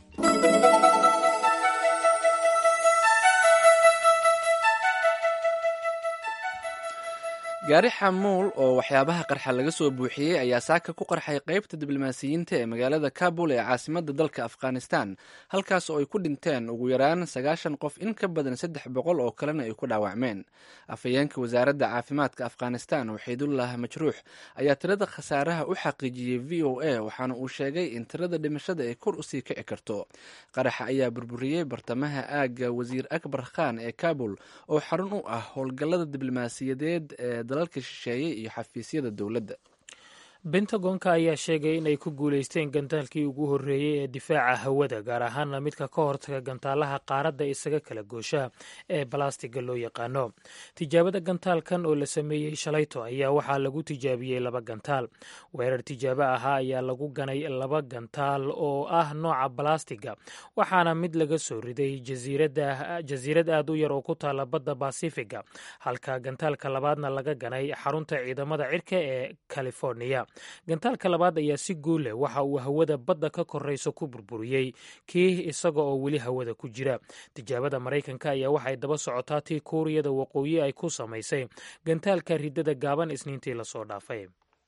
gaari xamuul oo waxyaabaha qarxa laga soo buuxiyey ayaa saaka ku qarxay qaybta diblomaasiyiinta ee magaalada kabul ee caasimadda dalka afghanistan halkaas oo ay ku dhinteen ugu yaraan sagaashan qof in ka badan saddex boqol oo kalena ay ku dhaawacmeen afhayeenka wasaaradda caafimaadka afghanistan waxiidullah majruux ayaa tirada khasaaraha u xaqiijiyey v o a waxaana uu sheegay in tirada dhimashada ay kor usii kici karto qaraxa ayaa burburiyey bartamaha aagga wasiir akbar khan ee kabul oo xarun u ah howlgallada diblomaasiyadeed ee dalalka shisheeye iyo xafiisyada dowladda
bentagonka ayaa sheegay in ay ku guulaysteen gantaalkii ugu horreeyey ee difaaca hawada gaar ahaana midka ka hortaga gantaalaha qaaradda isaga kala goosha ee balastiga loo yaqaano tijaabada gantaalkan oo la sameeyey shalayto ayaa waxaa lagu tijaabiyey laba gantaal weerar tijaabo ahaa ayaa lagu ganay laba gantaal oo ah nooca balastiga waxaana mid laga soo riday jasiirad aad u yar oo ku taala badda basifiga halka gantaalka labaadna laga ganay xarunta ciidamada cirka ee californiya gantaalka labaad ayaa si guul leh waxa uu hawada badda ka korayso ku burburiyey kii isaga oo weli hawada ku jira tijaabada maraykanka ayaa waxay daba socotaa tii kuuriyada waqooyi ay ku samaysay gantaalka ridada gaaban isniintii lasoo dhaafay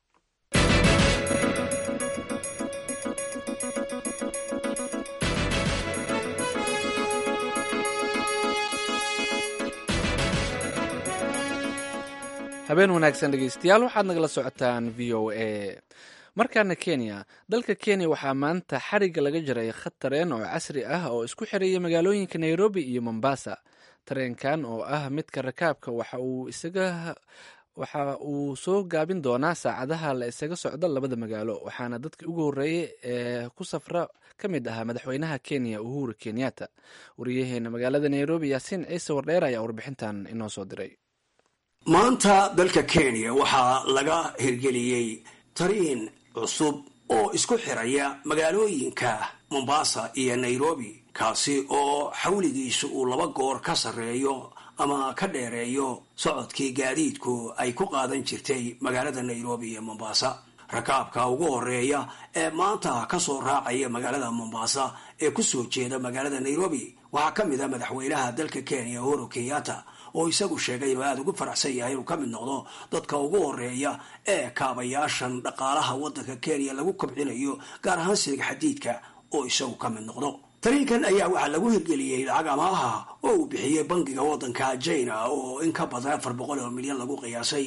habeen wanaagsan dhegeystayaal waxaad nagala socotaan v o a markaana kenya dalka kenya waxaa maanta xariga laga jaray khad tareen oo casri ah oo isku xiraya magaalooyinka nairobi iyo mombasa tareenkan oo ah midka rakaabka waxa uu isaga waxa uu soo gaabin doonaa saacadaha la isaga socdo labada magaalo waxaana dadkii ugu horreeyey ee ku safra ka mid ahaa madaxweynaha kenya uhuru kenyatta wariyaheena magaalada nairobi yaasiin ciise wardheer ayaa warbixintan inoo soo diray
maanta dalka kenya waxaa laga hirgeliyey tariin cusub oo isku xiraya magaalooyinka mombasa iyo nairobi kaasi oo xawligiisu uu laba goor ka sarreeyo ama ka dheereeyo socodkii gaadiidku ay ku qaadan jirtay magaalada nairobi iyo mombasa rakaabka ugu horeeya ee maanta kasoo raacaya magaalada mombasa ee kusoo jeeda magaalada nairobi waxaa ka mid a madaxweynaha dalka kenya uhuru kenyatta oo isagu sheegay inuu aada ugu faraxsan yahay inuu ka mid noqdo dadka ugu horeeya ee kaabayaashan dhaqaalaha waddanka kenya lagu kobcinayo gaar ahaan siliga xadiidka oo isagu ka mid noqdo tariinkan ayaa waxaa lagu hirgeliyey lacag amaaha oo uu bixiyey bangiga waddanka china oo in ka badan afar boqol oo milyan lagu qiyaasay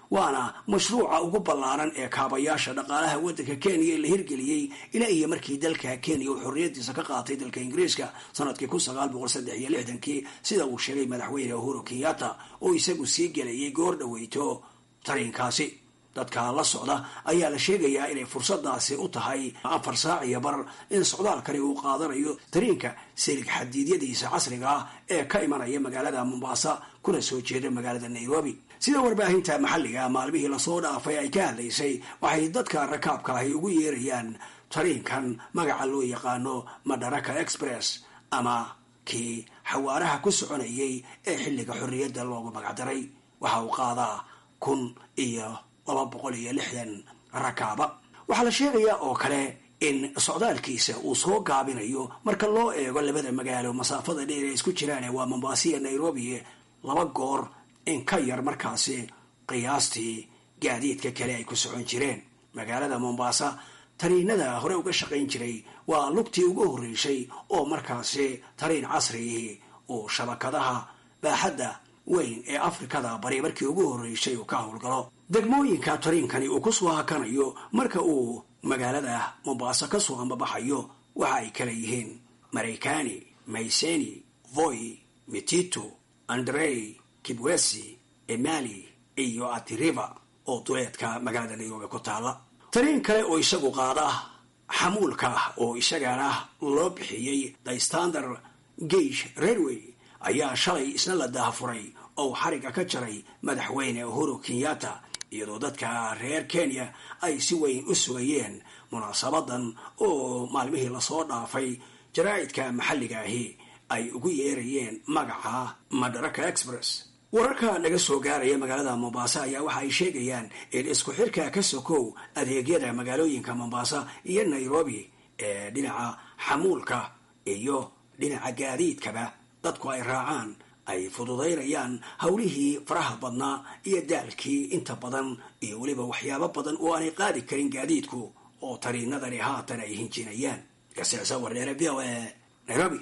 waana mashruuca ugu ballaaran ee kaabayaasha dhaqaalaha waddanka kenya la hirgeliyey ilaa iyo markii dalka kenya uu xorriyadiisa ka qaatay dalka ingiriiska sanadkii kun sagaal boqol saddex iyo lixdankii sida uu sheegay madaxweyne uhuru kenyatta oo isagu sii gelayay goor dhaweyto tariinkaasi dadka la socda ayaa la sheegayaa inay fursadaasi u tahay afar saac iyo bar in socdaalkani uu qaadanayo tariinka silig xadiidyadiisa casriga ah ee ka imanaya magaalada mombasa kuna soo jeeda magaalada nairobi sida warbaahinta maxalliga maalmihii lasoo dhaafay ay ka hadlaysay waxay dadka rakaabka ahi ugu yeerayaan tariinkan magaca loo yaqaano madaraka express ama kii xawaaraha ku soconayay ee xilliga xorriyadda loogu magacdaray waxa uu qaadaa kun iyo laba boqol iyo lixdan rakaaba waxaa la sheegayaa oo kale in socdaalkiisa uu soo gaabinayo marka loo eego labada magaalo masaafada dheer ee isku jiraan waa mombasiya nairobi laba goor in ka yar markaasi qiyaastii gaadiidka kale ay ku socon jireen magaalada mombasa tariinada hore uga shaqayn jiray waa lugtii ugu horreysay oo markaasi tariin casrigii uu shabakadaha baaxadda weyn ee afrikada bari markii ugu horreysay uu ka howlgalo degmooyinka tariinkani uu ku soo hakanayo marka uu magaalada mombasa ka soo ambabaxayo waxa ay kala yihiin maraykani mayseni voy mitito andrey kibwesi emali iyo atiriva oo duleedka magaalada nairobi ku taala tariin kale oo isagu qaada xamuulka oo isagana loo bixiyey the standard gage railway ayaa shalay isna la daafuray oo xariga ka jaray madaxweyne uhuru kenyatta iyadoo dadka reer kenya ay si weyn u sugayeen munaasabadan oo maalmihii lasoo dhaafay jaraa'idka maxalliga ahi ay ugu yeerayeen magaca madaraka express wararka naga soo gaaraya magaalada mombasa ayaa waxa ay sheegayaan in isku xirka ka sokow adeegyada magaalooyinka mombasa iyo nairobi ee dhinaca xamuulka iyo dhinaca gaadiidkaba dadku ay raacaan ay fududaynayaan howlihii faraha badnaa iyo daalkii inta badan iyo weliba waxyaabo badan oo aanay qaadi karin gaadiidku oo tariinadani haatan ay hinjinayaan gaseesa wardheere v o e nairobi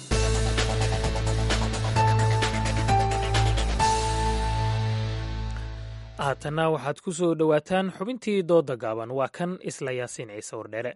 haatanna waxaad ku soo dhowaataan xubintii dooda gaaban waa kan isla yaasiin ciise wardheere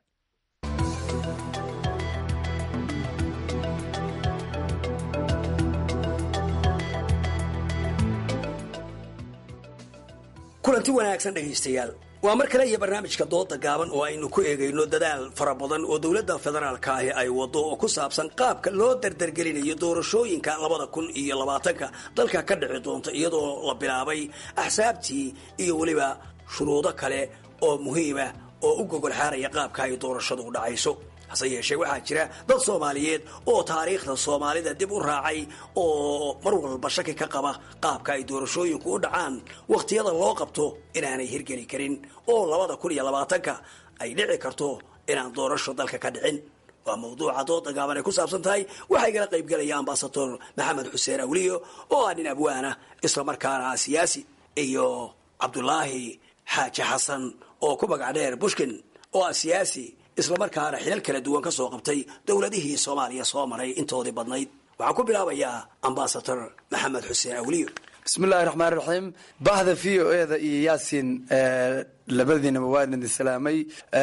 kulanti wanaagsan dhegaystayaal waa mar kale iyo barnaamijka dooda gaaban oo aynu ku eegayno dadaal fara badan oo dowladda federaalka ahi ay wado oo ku saabsan qaabka loo dardargelinayo doorashooyinka labada kun iyo labaatanka dalka ka dhici doonta iyadoo la bilaabay axsaabtii iyo weliba shuruudo kale oo muhiima oo u gogol xaaraya qaabka ay doorashadu u dhacayso hase yeeshee waxaa jira dad soomaaliyeed oo taariikhda soomaalida dib u raacay oo mar walba shaki ka qaba qaabka ay doorashooyinku u dhacaan wakhtiyada loo qabto inaanay hirgeli karin oo labada kun iyo labaatanka ay dhici karto inaan doorasho dalka ka dhicin waa mawduuca dooda gaaban ay ku saabsan tahay waxaa igala qaybgelaya ambasador maxamed xuseen awliyo oo ah nin abwaana islamarkaana ah siyaasi iyo cabdulaahi xaaji xasan oo ku magac dheer bushkin oo ah siyaasi islamarkaana xilal kala duwan ka soo qabtay dowladihii soomaaliya soo maray intoodii badnayd waxaan ku bilaabayaa ambasador maxamed xuseen awliyo
bismillahi raxmaan raxiim bahda v o e da iyo yaasin labadiinaba waa idin islaamay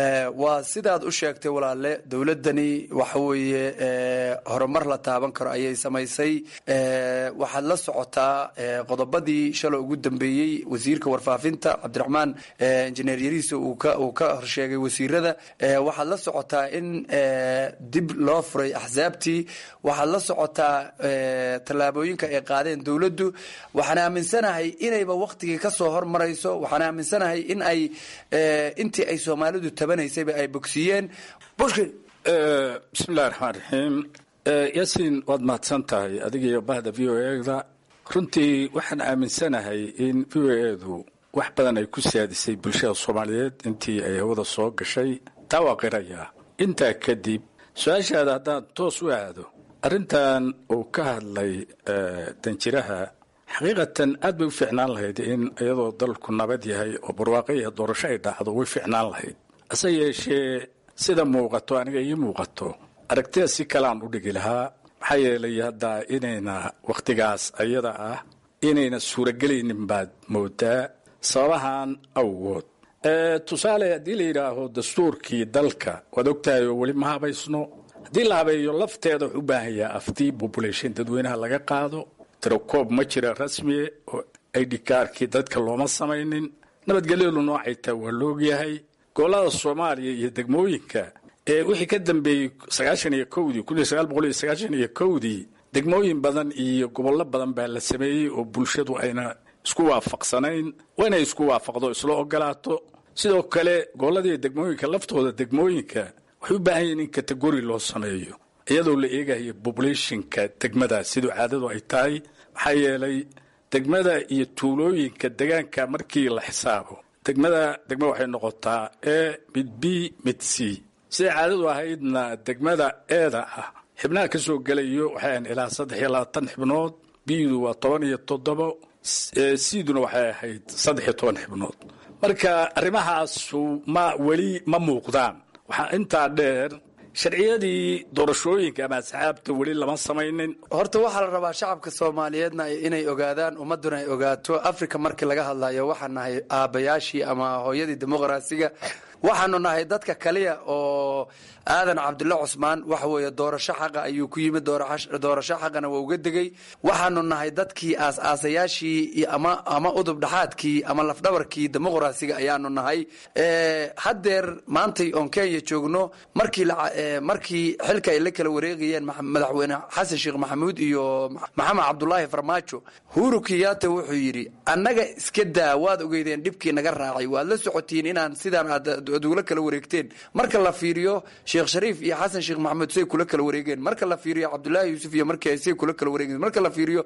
waa sidaad u sheegtay walaale dowladani waxa weeye horumar la taaban karo ayay samaysay waxaad la socotaa qodobadii shalay ugu dambeeyey wasiirka warfaafinta cabdiraxmaan injineer yariisa uu ka horsheegay wasiirada waxaad la socotaa in dib loo furay axsaabtii waxaad la socotaa tallaabooyinka ay qaadeen dowladdu waxaan aaminsanahay inayba waktigii kasoo hormarayso waxaan aaminsanahay in ay intii ay soomaalidu tabanaysayba ay bogsiiyeen
bushkin
bismillahi raxmaan raxiim yaasiin waad mahadsan tahay adigiyo bahda v o eda runtii waxaan aaminsanahay in v o edu wax badan ay ku saadisay bulshada soomaaliyeed intii ay hawada soo gashay taa waa qirayaa intaa kadib su-aashaada haddaan toos u aado arrintan uu ka hadlay danjiraha xaqiiqatan aad bay u fiicnaan lahayd in iyadoo dalku nabad yahay oo barwaaqo iyo doorasho ay dhacdo way fiicnaan lahayd hase yeeshee sida muuqato aniga ii muuqato aragtida si kaleaan u dhigi lahaa maxaa yeelay hadda inayna wakhtigaas ayada ah inayna suuragelaynin baad moodaa sababahan awgood tusaale haddii la yidhaaho dastuurkii dalka waad ogtahay oo weli ma habaysno haddii la habeeyo lafteeda wuxuu u baahan yaha afti population dadweynaha laga qaado tirakoob ma jira rasmiye oo idhikaarkii dadka looma samaynin nabadgelyadu noocay taha waa laogyahay gobolada soomaaliya iyo degmooyinka ee wixii ka dambeeyey sagaashan iyo kowdii kun iyo sagaal boqol iyo sagaashan iyo kowdii degmooyin badan iyo gobollo badan baa la sameeyey oo bulshadu ayna isku waafaqsanayn waa inay isku waafaqdo isla ogolaato sidoo kale gobolladii degmooyinka laftooda degmooyinka waxay u baahan yihin in kategori loo sameeyo iyadoo la eegayo populationka degmadaas siduu caadadu ay tahay maxaa yeelay degmada iyo tuulooyinka degaanka markii la xisaabo degmada degma waxay noqotaa e mid b mid c siday caadadu ahaydna degmada eeda ah xibnaha ka soo gelayo waxay ahayn ilaa saddex iyo labaatan xibnood bidu waa toban iyo toddobo siiduna waxay ahayd saddex iyo toban xibnood marka arrimahaasu ma weli ma muuqdaan waxaa intaa dheer sharciyadii doorashooyinka ama asxaabta weli lama samaynin
horta waxaa la rabaa shacabka soomaaliyeedna inay ogaadaan ummadduna ay ogaato africa markii laga hadlayo waxaan nahay aabbayaashii ama hooyadii dimuqraasiga waxaanu nahay dadka kaliya oo aadan cabdulla cusmaan waxa weeye doorasho xaqa ayuu ku yimid doorasho xaqana waa uga degay waxaanu nahay dadkii aas-aasayaashii ama ama udub dhaxaadkii ama lafdhabarkii dimuqraasiga ayaanu nahay haddeer maantay oon kenya joogno markii markii xilka ay la kala wareegayeen madaxweyne xasan sheekh maxamuud iyo maxamed cabdulaahi farmaajo huru kiyata wuxuu yidhi annaga iska daa waad ogeydeen dhibkii naga raacay waad la socotiin inaan sidaan aad ugula kala wareegteen marka la fiiriyo sheekh shariif iyo xasan sheekh maxamuud say kula kala wareegeen marka la fiiriyo cabdullaahi yuusuf iyo markii say kula kala wareegeen marka la fiiriyo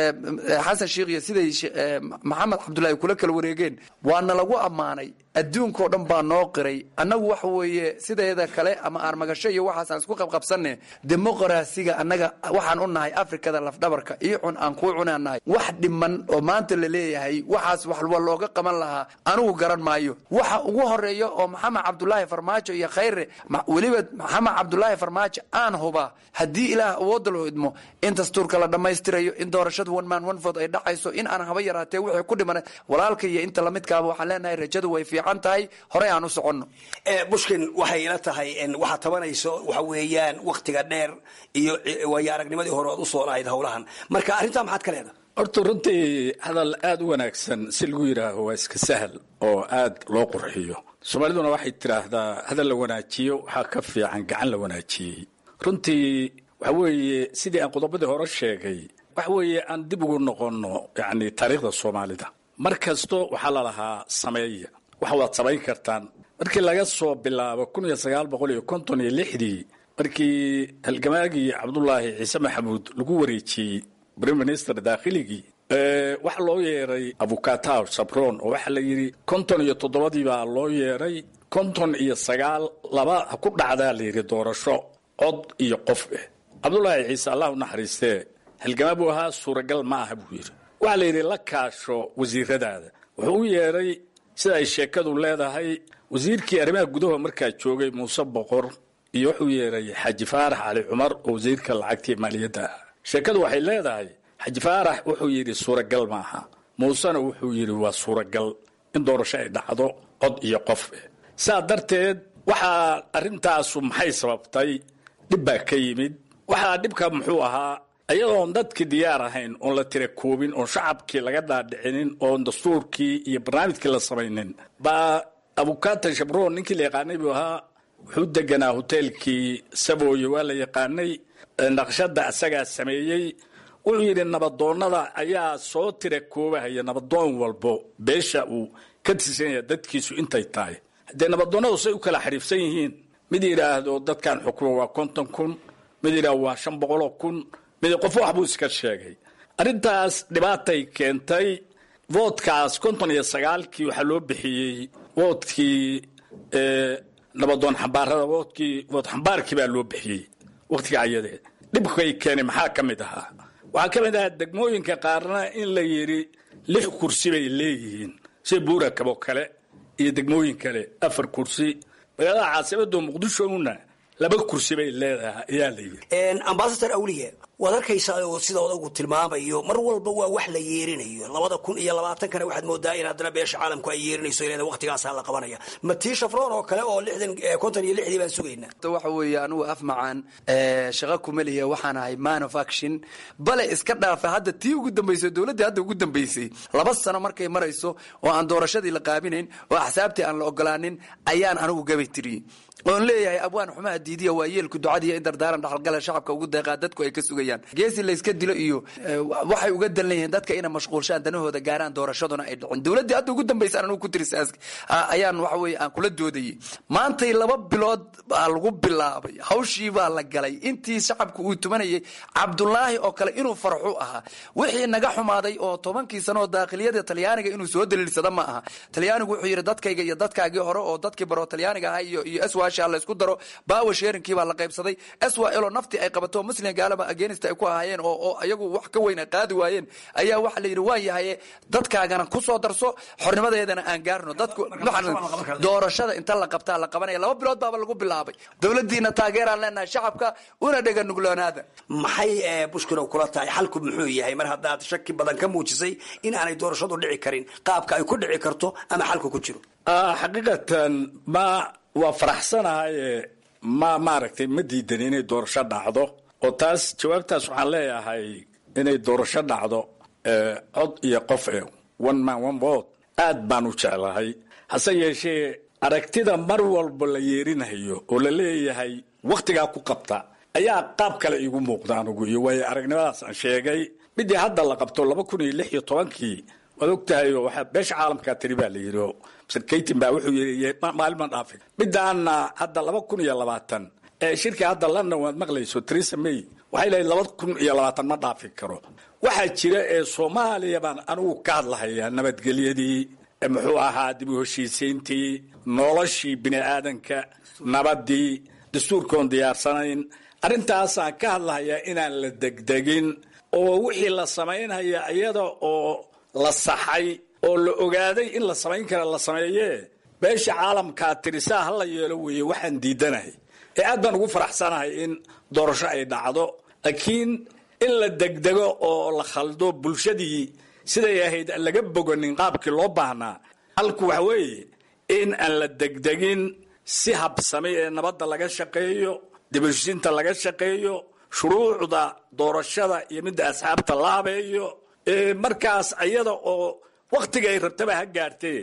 xasan sheekh iyo siday maxamed cabdullaahi kula kala wareegeen waana lagu ammaanay adduunkao dhan baa noo qiray annagu waxa weeye sideeda kale ama aarmagasho iyo waxaasaan isku qabqabsanne dimuqraasiga annaga waxaan u nahay afrikada lafdhabarka iyo cun aan kuu cunaan nahay wax dhiman oo maanta la leeyahay waxaas wax wa looga qaban lahaa anigu garan maayo waxa ugu horeeya oo maxamed cabdulaahi farmaajo iyo khayre weliba maxamed cabdulaahi farmaajo aan huba haddii ilaah awoodda loo idmo in dastuurka la dhammaystirayo in doorashadu one man one vote ay dhacayso in aan haba yaraatee wixii ku dhiman walaalka iyo inta lamidkaaba waxaan leenahay rajadu way fiican tahay horey aan u soconno
bushkin waxay ila tahay waxaad tabanayso waxa weeyaan waktiga dheer iyo waayo aragnimadii hore ood usoo lahayd howlahan marka arrintaa maxaad ka leedahay
horta runtii hadal aada u wanaagsan si lagu yidhaaho waa iska sahal oo aada loo qurxiyo soomaaliduna waxay tidhaahdaa hadal la wanaajiyo waxaa ka fiican gacan la wanaajiyey runtii waxa weeye sidii aan qodobadii hore sheegay waxa weeye aan dib ugu noqonno yacni taariikhda soomaalida mar kasto waxaa la lahaa sameeya wax waad samayn kartaan markii laga soo bilaabo kun iyo sagaal boqol iyo konton iyo lixdii markii halgamaagii cabdulaahi ciise maxamuud lagu wareejiyey prime minister daakhligii waxaa loo yeeray avukataw sabron oo waxaa la yidhi konton iyo toddobadii baa loo yeeray konton iyo sagaal laba ha ku dhacdaa la yidhi doorasho cod iyo qof eh cabdulaahi ciise allah u naxariistee halgamaa buu ahaa suuragal ma aha buu yidhi waxaa la yidhi la kaasho wasiiradaada wuxuu u yeeray sida ay sheekadu leedahay wasiirkii arrimaha gudaha markaa joogay muuse boqor iyo wuxuu yeeray xaaji faarax cali cumar oo wasiirka lacagtii maaliyadda ah sheekadu waxay leedahay xaji faarax wuxuu yidhi suuragal maaha muusena wuxuu yidhi waa suuragal in doorasho ay dhacdo cod iyo qof eh saa darteed waxaa arrintaasu maxay sababtay dhib baa ka yimid waxaa dhibka muxuu ahaa iyadoon dadkii diyaar ahayn oon la tira koobin oon shacabkii laga dhaadhicinin oon dastuurkii iyo barnaamijkii la samaynin baa abukata shabroon ninkii la yaqaanay buu ahaa wuxuu deganaa hoteelkii sabooye waa la yaqaanay naqshada asagaa sameeyey wuxuu yidhi nabadoonnada ayaa soo tira koobahaya nabadoon walbo beesha uu ka tirsanaya dadkiisu intay tahay haddee nabadoonnadu say u kala xariifsan yihiin mid yidhaahdo dadkan xukuma waa konton kun mid yidhaahdo waa shan boqoloo kun mid qof wax buu iska sheegay arrintaas dhibaatay keentay voodkaas konton iyo sagaalkii waxaa loo bixiyey voodkii nabadoon xambaarada voodkii vood xambaarkii baa loo bixiyey wakhtiga ayadee dhibkay keenay maxaa ka mid ahaa waxaa ka mid ahaa degmooyinka qaarna in la yidhi lix kursi bay leeyihiin sida buurakab oo kale iyo degmooyin kale afar kursi magaalada caasimada muqdishona laba kursi bay leedahay ayaa la yidhi
ambasador awliye waad arkaysaa oo sida odagu tilmaamayo mar walba waa wax la yeerinayo labada kun iyo labaatankana waxaad moodaa in haddana beesha caalamku ay yeerinayso ilaa waqtigaasaa la qabanaya ma tii shafroon oo kale oo lixdan konton iyo lixdii baan sugaynaa
waxa weeye anigu af macaan shaqa kuma lihiya waxaan ahay man of action bale iska dhaafa hadda tii ugu dambaysay dowladdii hadda ugu dambaysay laba sano markay marayso oo aan doorashadii la qaabinayn oo axsaabtii aan la ogolaanin ayaan anigu gabay tiriyey oon leeyahay abwaan xumaha diidiya waa yeelku ducadiiyo in dardaaran dhaxalgala shacabka ugu deeqaa dadku ay ka sugayaan geesi layska dilo iyo waxay uga dan leeyihiin dadka inay mashquulshaan danahooda gaaraan doorashaduna ay dhicin dowladdii hadda ugu dambaysa anigu ku tirisaas ayaan waxa weeye aan kula doodayey maantay laba bilood baa lagu bilaabay hawshii baa la galay intii shacabku uu tumanayay cabdulaahi oo kale inuu farxu ahaa wixii naga xumaaday oo tobankii sano oo daakhiliyada talyaaniga inuu soo daliilsada ma aha talyaanigu wuxuu yidhi dadkayga iyo dadkaagii hore oo dadkii baro talyaaniga ahaa iyo iyo swasha la isku daro baawa sheerinkii baa la qaybsaday swlo naftii ay qabato muslim gaalaba agenist ay ku ahaayeen oo oo iyagu wax ka weyn ay qaadi waayeen ayaa waxa la yidhi waan yahaye dadkaagana kusoo darso xornimadeedana aan gaarno dadku doorashada inta la qabtaa la qabanaya laba bilood baaba lagu bilaabay dowladiina taageeraan leenahay shacabka una dhega nugloonaada
maxay bushkino kula tahay xalku muxuu yahay mar haddaad shaki badan ka muujisay in aanay doorashadu dhici karin qaabka ay ku dhici karto ama xalku ku jiro
xaqiiqatan ma waa faraxsanahaye ma maaragtay ma diidan inay doorasho dhacdo oo taas jawaabtaas waxaan leeyahay inay doorasho dhacdo cod iyo qof e one man one vote aad baan u jeclahay hase yeeshee aragtida mar walba la yeerinayo oo la leeyahay wakhtigaa ku qabta ayaa qaab kale iigu muuqda anugu iyo waayo aragnimadaas aan sheegay midii hadda la qabto laba kun iyo lix iyo tobankii waad ogtahay oo waxaa beesha caalamkaa tiri baa la yidhi oo mr kaytin baa wuxuu yidhi maalin ma dhaafin midaana hadda laba kun iyo labaatan ee shirka hadda london waad maqlayso theresa may waxay leedahay laba kun iyo labaatan ma dhaafi karo waxaa jira ee soomaaliya baan anigu ka hadlahayaa nabadgelyadii muxuu ahaa dib u heshiisiintii noloshii bini aadanka nabadii dastuurkoon diyaarsanayn arrintaasaan ka hadlahayaa inaan la degdegin oo wixii la samaynhaya iyada oo la saxay oo la ogaaday in la samayn kara la sameeyee beesha caalamkaa tirisaa ha la yeelo weeye waxaan diidanahay ee aad baan ugu faraxsanahay in doorasho ay dhacdo laakiin in la degdego oo la khaldo bulshadii siday ahayd aan laga boganin qaabkii loo baahnaa halku waxa weeye in aan la degdegin si habsamay ee nabadda laga shaqeeyo dibashinta laga shaqeeyo shuruucda doorashada iyo midda asxaabta la habeeyo markaas ayada oo wakhtiga ay rabtaba ha gaartee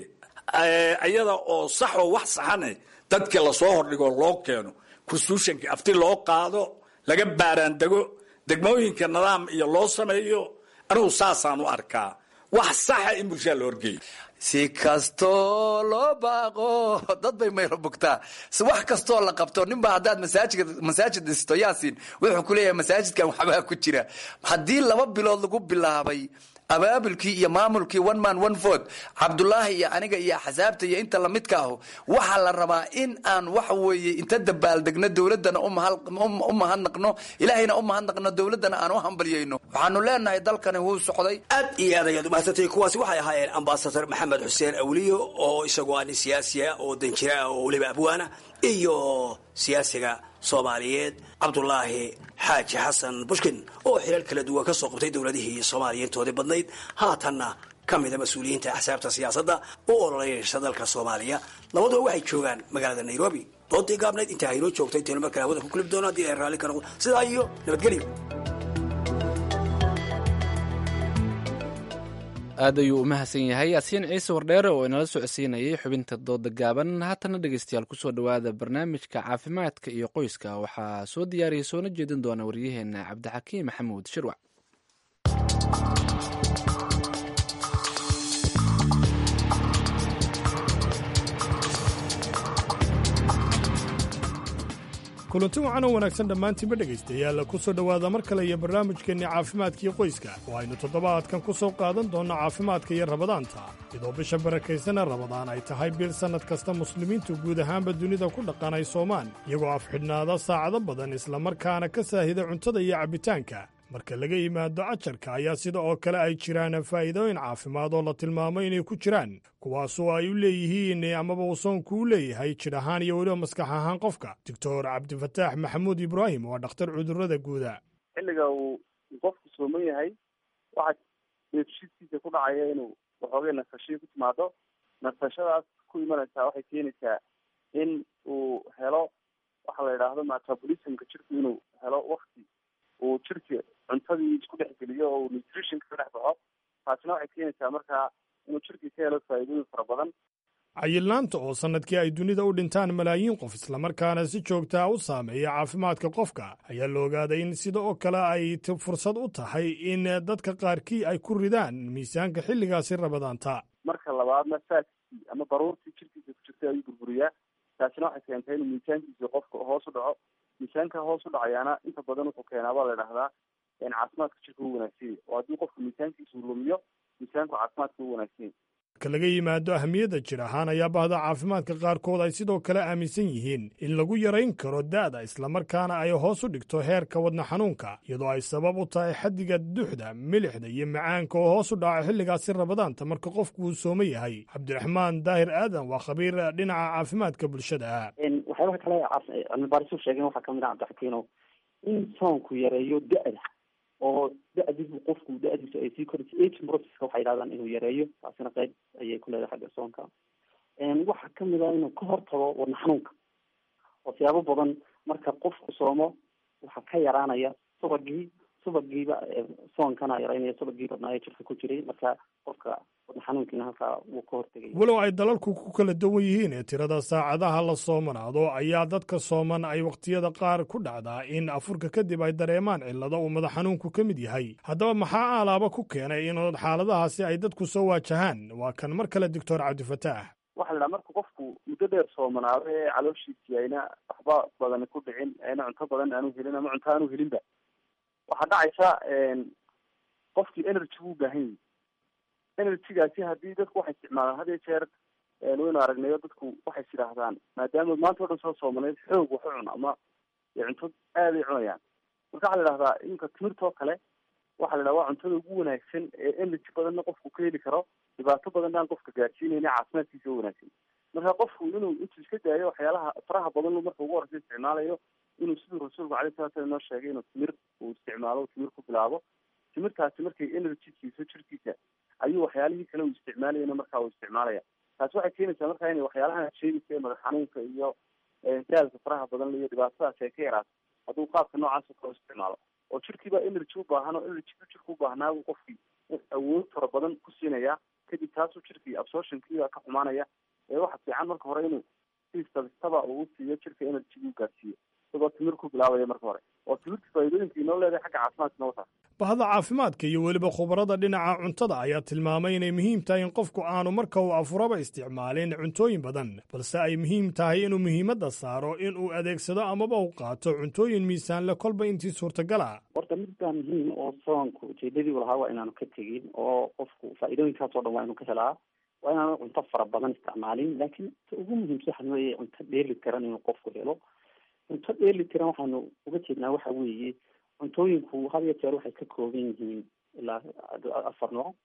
ayada oo sax oo wax saxane dadkii lasoo hordhigo loo keeno constitutionka afti loo qaado laga baaraandego degmooyinka nidaam iyo loo sameeyo anigu saasaan u arkaa wax saxa in bulshada la horgeeyo
si kastoo loo baaqo dad bay mayro bugtaa wax kastoo la qabto ninba haddaad masaajid masaajid dhisto yaasin wuxuu ku leeyahay masaajidkan waxbaa ku jira haddii laba bilood lagu bilaabay abaabulkii iyo maamulkii one man one vote cabdulaahi iyo aniga iyo axsaabta iyo inta lamidka ahu waxaa la rabaa in aan waxa weeye inta dabaaldegno dowladana u mahadnaqno ilaahayna u mahadnaqno dowladana aan u hambalyayno waxaanu leenahay dalkani wuu socday
aad iyo aad ayaad umahadsantay kuwaasi waxay ahaayeen ambasador maxamed xuseen awliyo oo isagoo ah nin siyaasi ah oo danjira ah oo weliba abwaana iyo siyaasiga soomaaliyeed cabdulaahi xaaji xasan bushkin oo xilal kala duwan ka soo qabtay dowladihii soomaaliya intoodii badnayd haatanna ka mida mas-uuliyiinta axsaabta siyaasadda u ololeynaysa dalka soomaaliya labaduba waxay joogaan magaalada nairobi doodii gaabnayd intaa haynoo joogtay intaynu markale hawada ku kulib doono haddii ay raalli ka noqdo sidaa iyo nabadgelyo
aad ayuu u mahadsan yahay yaasiin ciise wardheere oo inala socodsiinayay xubinta dooda gaaban haatana dhegeystayaal kusoo dhowaada barnaamijka caafimaadka iyo qoyska waxaa soo diyaariyay soona jeedin doona waryaheena cabdixakiim maxamuud shirwac
kulanti wacan oo wanaagsan dhammaantiinba dhegaystayaal ku soo dhowaada mar kale iyo barnaamijkeenni caafimaadkiio qoyska oo aynu toddobaadkan ku soo qaadan doonno caafimaadka iyo rabadaanta iyadoo bisha barakaysana rabadaan ay tahay bil sannad kasta muslimiintu guud ahaanba dunida ku dhaqan ay soomaan iyagoo afxidhnaada saacado badan islamarkaana ka saahida cuntada iyo cabbitaanka marka laga yimaado cajarka ayaa sida oo kale ay jiraan faa'iidooyin caafimaad oo la tilmaamo inay ku jiraan kuwaasoo ay u leeyihiin amaba uu soonku u leeyahay jidh ahaan iyo weliba maskax ahaan qofka doctor cabdifataax maxamuud ibraahim waa dhakhtar cudurrada guuda
xilliga uu qofku sooman yahay waxa deefshiidkiisa ku dhacaya inuu waxoogay nasashii ku timaado nasashadaas ku imanaysaa waxay keenaysaa in uu helo waxa la yidhaahdo metabolismka jirku inuu helo wakti uu jirka cuntadii isku dhex geliyo oo uu nutritionka ka dhex baxo taasina waxay keenaysaa markaa inuu jirkii ka helo faa'iidooyin fara badan
cayilnaanta oo sannadkii ay dunida u dhintaan malaayiin qof islamarkaana si joogtaa u saameeya caafimaadka qofka ayaa la ogaaday in sida oo kale ay fursad u tahay in dadka qaarkii ay ku ridaan miisaanka xilligaasi rabadaanta
marka labaadna faaskii ama baruurtii jirkiisa ku jirtay ayuu burburiyaa taasina waxay keentay inuu miisaankiisa qofka hoos u dhaco miisaanka hoos u dhacayaana inta badan wuxuu keenaa baa la idhahdaa caafimaadka jirka u wanaagsanya oo haddii qofku miisaankiisa uu lumiyo miisaanku caafimaadka u wanaagsanya
marka laga yimaado ahmiyadda jir ahaan ayaa bahda caafimaadka qaarkood ay sidoo kale aaminsan yihiin in lagu yarayn karo da'da islamarkaana ay hoos u dhigto heerka wadna xanuunka iyadoo ay sabab u tahay xaddiga duxda milixda iyo macaanka oo hoos u dhaca xilligaasi rabadaanta marka qofku uu sooma yahay cabdiraxmaan daahir aadan waa khabiir dhinaca caafimaadka bulshada ah
waxyaabaha kale cilmibaarisuu sheegeen waxaa kamid ah cabdixakiino in soonku yareeyo da'da oo da-diisu qofku da-diisu ay sii korayso aging processka waxay yidhahdaan inuu yareeyo taasina qayb ayay ku leedahay xagga soonka waxaa kamid ah inuu ka hortago wadna xanuunka oo siyaabo badan marka qofku soomo waxaa ka yaraanaya subagii subagiiba soonkana yaraynaya subagii badnaayo jirka ku jiray marka qofka wadna xanuunkiina halkaa wuu ka hortegaya
walow ay dalalku ku kala duwan yihiin ee tirada saacadaha la soomanaado ayaa dadka sooman ay wakhtiyada qaar ku dhacdaa in afurka kadib ay dareemaan cillado uu madax xanuunku ka mid yahay haddaba maxaa alaaba ku keenay in xaaladahaasi ay dadku soo waajahaan waa kan mar kale doctor cabdifataax
waxa la dhaha marka qofku muddo dheer soomanaado ee calooshiisii ayna waxba badani ku dhicin ayna cunto badan aanu helin ama cunto aanu helinba waxaa dhacaysa qofkii energy buu baahan yahi energygaasi haddii dadku waxay isticmaalaan had iyo jeer waynu aragnayo dadku waxay is yidhaahdaan maadaama maanta o dhan soo soomanayd xoog wax u cun ama cunto aad ay cunayaan marka waxa la idhahdaa iminka timirtoo kale waxa la idhaha waa cuntada ugu wanaagsan ee energy badanna qofku ka heli karo dhibaato badanna aan qofka gaarsiinayna caafimaadkiisa u wanaagsan marka qofku inuu intuu iska daayo waxyaalaha faraha badan marka ugu horeysa isticmaalayo inuu siduu rasuulku alayh salatu slam inoo sheegay inuu timir uu isticmaalo timir ku bilaabo timirtaasi markay energy siiso jirkiisa ayuu waxyaalihii kale uu isticmaalayana markaa uu isticmaalaya taasi waxay keenaysaa markaa inay waxyaalaha sheegaysa ee madax xanuunka iyo daalka faraha badan iyo dhibaatadaas ay ka yaraato hadduu qaabka noocaas oo kale u isticmaalo oo jirkiiba energy u baahan oo energyku jirka u baahnaa buu qofkii awood fara badan ku siinaya kadib taasuu jirkii absorptionkiiba ka xumaanaya ee waxa fiican marka hore inuu si sabistaba uu siiyo jirka energy u gaarsiiyo isagoo timir ku bilaabaya marka hore oo timirta faa'iidooyinka inoo leedahay xagga caafimaadka noo taas
bahda caafimaadka iyo weliba khubarada dhinaca cuntada ayaa tilmaamay inay muhiim tahay in qofku aanu marka uu afuraba isticmaalin cuntooyin badan balse ay muhiim tahay inuu muhiimadda saaro in uu adeegsado amaba u qaato cuntooyin miisaanle kolba intii suurtagala
horta mid baa muhiim oo soonku ujeedadii u lahaa waa inaanu ka tegin oo qofku faa'iidooyinkaas oo dhan waa inuu ka helaa waa inaanu cunto fara badan isticmaalin laakiin ta ugu muhiimsan waxa weeye cunto dheeli tiran inuu qofku helo cunto dheeli tiran waxaanu uga jeednaa waxa weeye cuntooyinku had iyo jeer waxay ka kooban yihiin ilaa afar nooc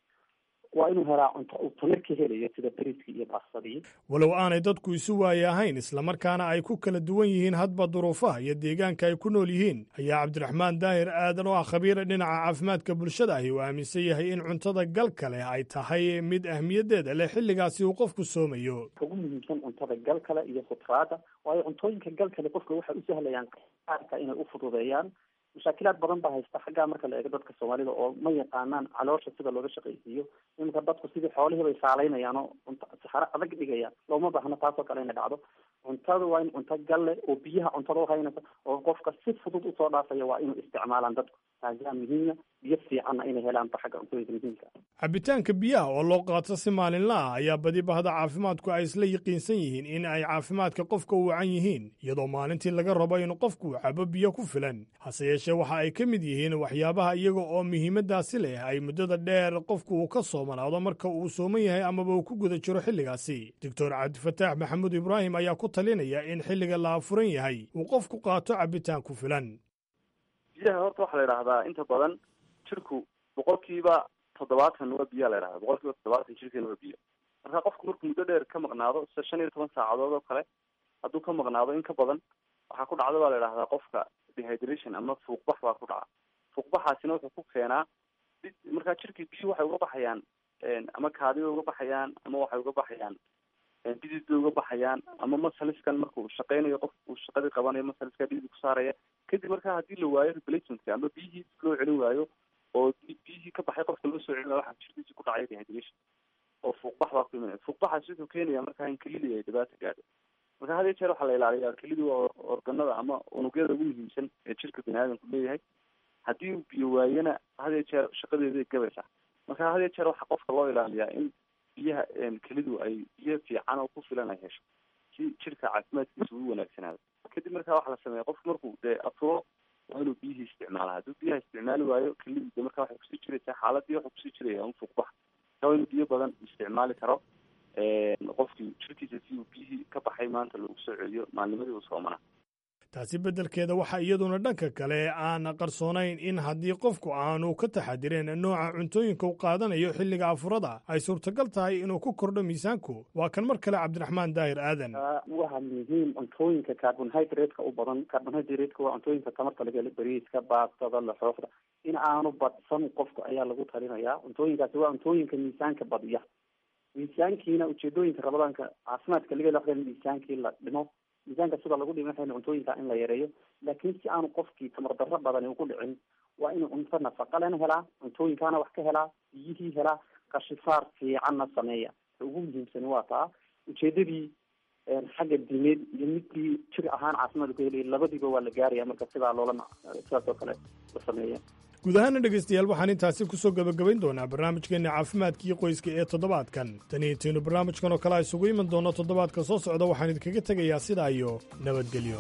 waa inuu helaa cunto uu tamir ka helayo sida bariiskii iyo baasadii
walow aanay dadku isu waaye ahayn islamarkaana ay ku kala duwan yihiin hadba duruufaha iyo deegaanka ay ku nool yihiin ayaa cabdiraxmaan daahir aadan oo ah khabiira dhinaca caafimaadka bulshada ahi uu aaminsan yahay in cuntada galka leh ay tahay mid ahmiyaddeeda leh xilligaasi uu qofku soomayo
ugu muhiimsan cuntada galkale iyo khudraada waayo cuntooyinka galkale qofka waxay u sahlayaan qaarka inay u fududeeyaan mashaakilaad badan baa haysta xaggaa marka la eego dadka soomaalida oo ma yaqaanaan caloosha sida looga shaqaysiiyo iminka dadku sidii xoolihii bay saalaynayaan oo cunto saxaro adag dhigayaan looma baahno taasoo kale inay dhacdo cuntada waa in cunto galle oo biyaha cuntada uhaynaysa oo qofka si fudud usoo dhaafaya waa inuu isticmaalaan dadku taasaa muhiima biyo fiicanna inay helaanba xagga cuntooyinka muhiimka
cabitaanka biyaha oo loo qaato si maalinla ah ayaa badi bahda caafimaadku ay isla yaqiinsan yihiin in ay caafimaadka qofka u wacan yihiin iyadoo maalintii laga rabo in qofku cabo biyo ku filan hase yeeshee waxa ay ka mid yihiin waxyaabaha iyaga oo muhiimaddaasi leh ay muddada dheer qofku uu ka soomanaado marka uu sooman yahay amaba uu ku guda jiro xilligaasi doctor cabdifataax maxamuud ibraahim ayaa ku talinaya in xilliga la afuran yahay uu qofku qaato cabitaan ku filan
biyaha horta waxaa la idhahdaa inta badan jirku boqolkiiba toddobaatan waa biyaa la idhahdaa boqol kiiba toddobaatan jirkeena waa biyo marka qofku markuu muddo dheer ka maqnaado sida shan iyo toban saacadood oo kale hadduu ka maqnaado in ka badan waxaa ku dhacda baa la idhahdaa qofka dehydration ama fuuqbax baa ku dhaca fuuqbaxaasina wuxuu ku keenaa markaa jirkii biyo waxay uga baxayaan ama kaadi bay uga baxayaan ama waxay uga baxayaan bidid bay uga baxayaan ama masaliskan markuu shaqeynayo qof uu shaqadii qabanayo masaliska bidid ku saaraya kadib markaa haddii la waayo replacementka ama biyihii loo celin waayo oo biyihii ka baxay qofka loo soo celin waayo waxaa jirkiisa ku dhacaya dehydration oo fuuqbax baa ku imanaya fuuqbaxaasi wuxuu keenaya markaa in kelidii ay dhibaato gaadho marka had iyo jeer waxaa la ilaaliyaa kelidii waa organada ama unugyada ugu muhiimsan ee jirka bini aadamku leeyahay haddii uu biyo waayana had iyo jeer shaqadeeday gabaysaa marka had iyo jeer waxaa qofka loo ilaaliyaa in biyaha kelidu ay biyo fiican oo ku filan ay hesho si jirka caafimaadkiisa ugu wanaagsanaado kadib markaa waxaa la sameeya qofku markuu dee afuro waa inuu biyihii isticmaala hadduu biyaha isticmaali waayo kelidii de markaa waxay kusii jiraysaa xaaladii waxuu kusii jiraya un fuuqbax marka waa inuu biyo badan isticmaali karo qofkii jirkiisa si uu biyihii ka baxay maanta loogu soo celiyo maalnimadii uu soomanaa
taasi beddelkeeda waxaa iyaduna dhanka kale aan qarsoonayn in haddii qofku aanu ka taxadireen nooca cuntooyinka u qaadanayo xilliga afurada ay suurtagal tahay inuu ku kordho miisaanku waa kan mar kale cabdiraxmaan daahir aadan
waxa muhiim cuntooyinka carbonhydratka u badan carbonhydratka waa cuntooyinka tamarta laga helo bariiska baastada laxoofda in aanu badsan qofku ayaa lagu talinayaa cuntooyinkaasi waa cuntooyinka miisaanka badiya miisaankiina ujeedooyinka rabadaanka caafimaadka laga helo miisaankii la dhimo miisaanka sida lagu dhimi waxayna cuntooyinka in la yareeyo laakiin si aanu qofkii tamar darro badani ugu dhicin waa inuu cunto nafaqa lena helaa cuntooyinkaana wax ka helaa biyihii helaa kashifaar fiicanna sameeya ta ugu muhiimsani waa taa ujeedadii xagga diimeed iyo midkii jir ahaan caafimaad ku helaya labadiiba waa la gaaraya marka sidaa loola sidaas oo kale la sameeya
guud ahaana dhegaystayaal waxaan intaasi ku soo gebagabayn doonaa barnaamijkeenna caafimaadkii qoyska ee toddobaadkan tani intaynu barnaamijkan oo kale isugu iman doonno toddobaadka soo socda waxaan idinkaga tegayaa sidaa iyo nabadgelyo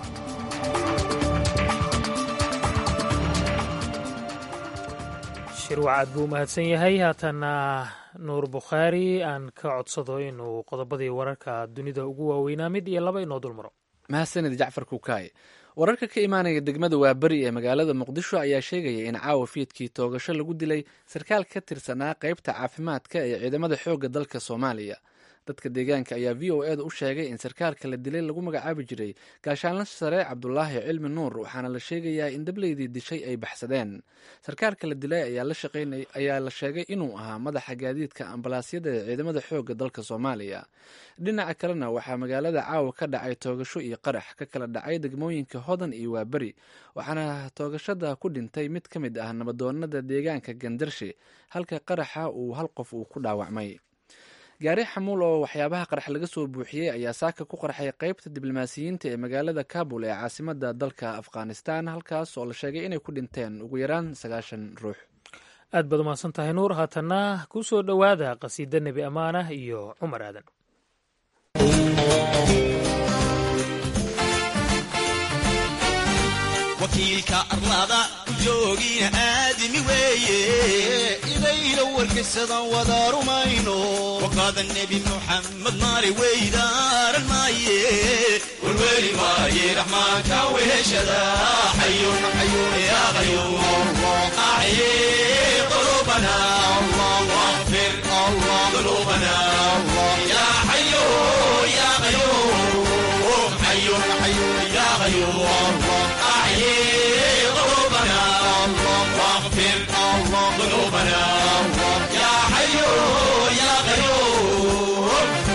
shirwac aad buu umahadsan yahay haatanna nuur bukhaari aan ka codsado inuu qodobadii wararka dunida ugu waaweynaa mid iyo laba inoo dulmaro
mahadsanid jacfar kukaay wararka ka imaanaya degmada waaberi ee magaalada muqdisho ayaa sheegaya in caawa fiidkii toogasho lagu dilay sarkaal ka tirsanaa qaybta caafimaadka ee ciidamada xoogga dalka soomaaliya dadka deegaanka ayaa v o eda u sheegay in sarkaalka la dilay lagu magacaabi jiray gaashaanla sare cabdulaahi cilmi nuur waxaana la sheegayaa in dableydii dishay ay baxsadeen sarkaalka la dilay ayaa la sheegay inuu ahaa madaxa gaadiidka ambalaasyada ee ciidamada xoogga dalka soomaaliya dhinaca kalena waxaa magaalada caawa ka dhacay toogasho iyo qarax ka kala dhacay degmooyinka hodan iyo waaberi waxaana toogashada ku dhintay mid ka mid ah nabadoonada deegaanka gandarshe halka qaraxa uu hal qof uu ku dhaawacmay gaari xamuul oo waxyaabaha qarax laga soo buuxiyey ayaa saaka ku qarxay qaybta diblomaasiyiinta ee magaalada kabul ee caasimada dalka afghanistan halkaas oo la sheegay inay ku dhinteen ugu yaraan sagaashan ruux
aad baad umahadsan tahay nuur haatanna ku soo dhowaada qasiida nebi ammaanah iyo cumar aadan
wakiilka arlada joogiina aadami weeye idayla warkaysadan wada rumayno waqaada nebi muxamed maali weydaaran maaye warweli maaye raxmaanka weheshada xayun xayun ya qayuum axye qulubana واغفر ذنوبنا يا حي يا قيوم حي حي يا قيوم أحيي قلوبنا واغفر ذنوبنا يا حي يا قيوم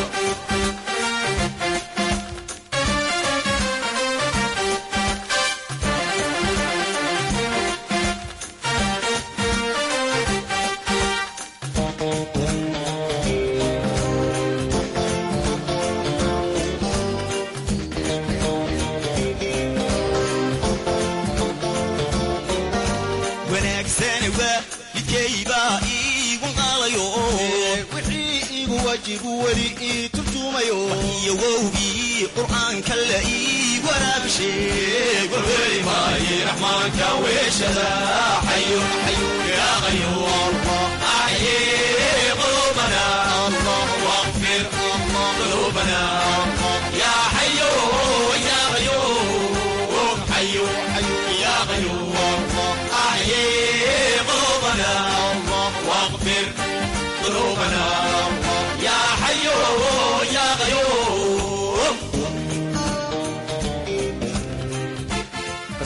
wanaagsane waa midkaybaa iigu qaadayo wixii iigu wajibu weli ii turjumayo iyo wowgii qur'aanka la ii waraabisheeg warweli maaye raxmaanka weeshada xayun xayun yaa qayuum axye qulubana واغفر ذنوبنا يا حي يا قيوم حي حي يا قيوم أحيي قلوبنا واغفر ذنوبنا يا حي يا قيوم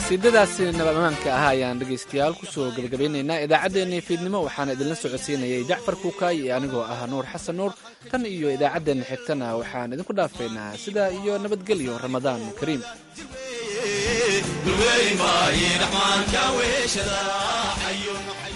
qasiidadaasi nabamaanka ah ayaan dhegaystayaal kusoo gabagabaynaynaa idaacaddeenii fiidnimo waxaana idinla socodsiinayay jacfar kuukaay iyo anigoo ah nuur xasan nuur tan iyo idaacaddeenna xigtana waxaan idinku dhaafaynaa sidaa iyo nabadgelyo ramadaan kariim
dulweyn maaye dhaxmaanka weeshada xayun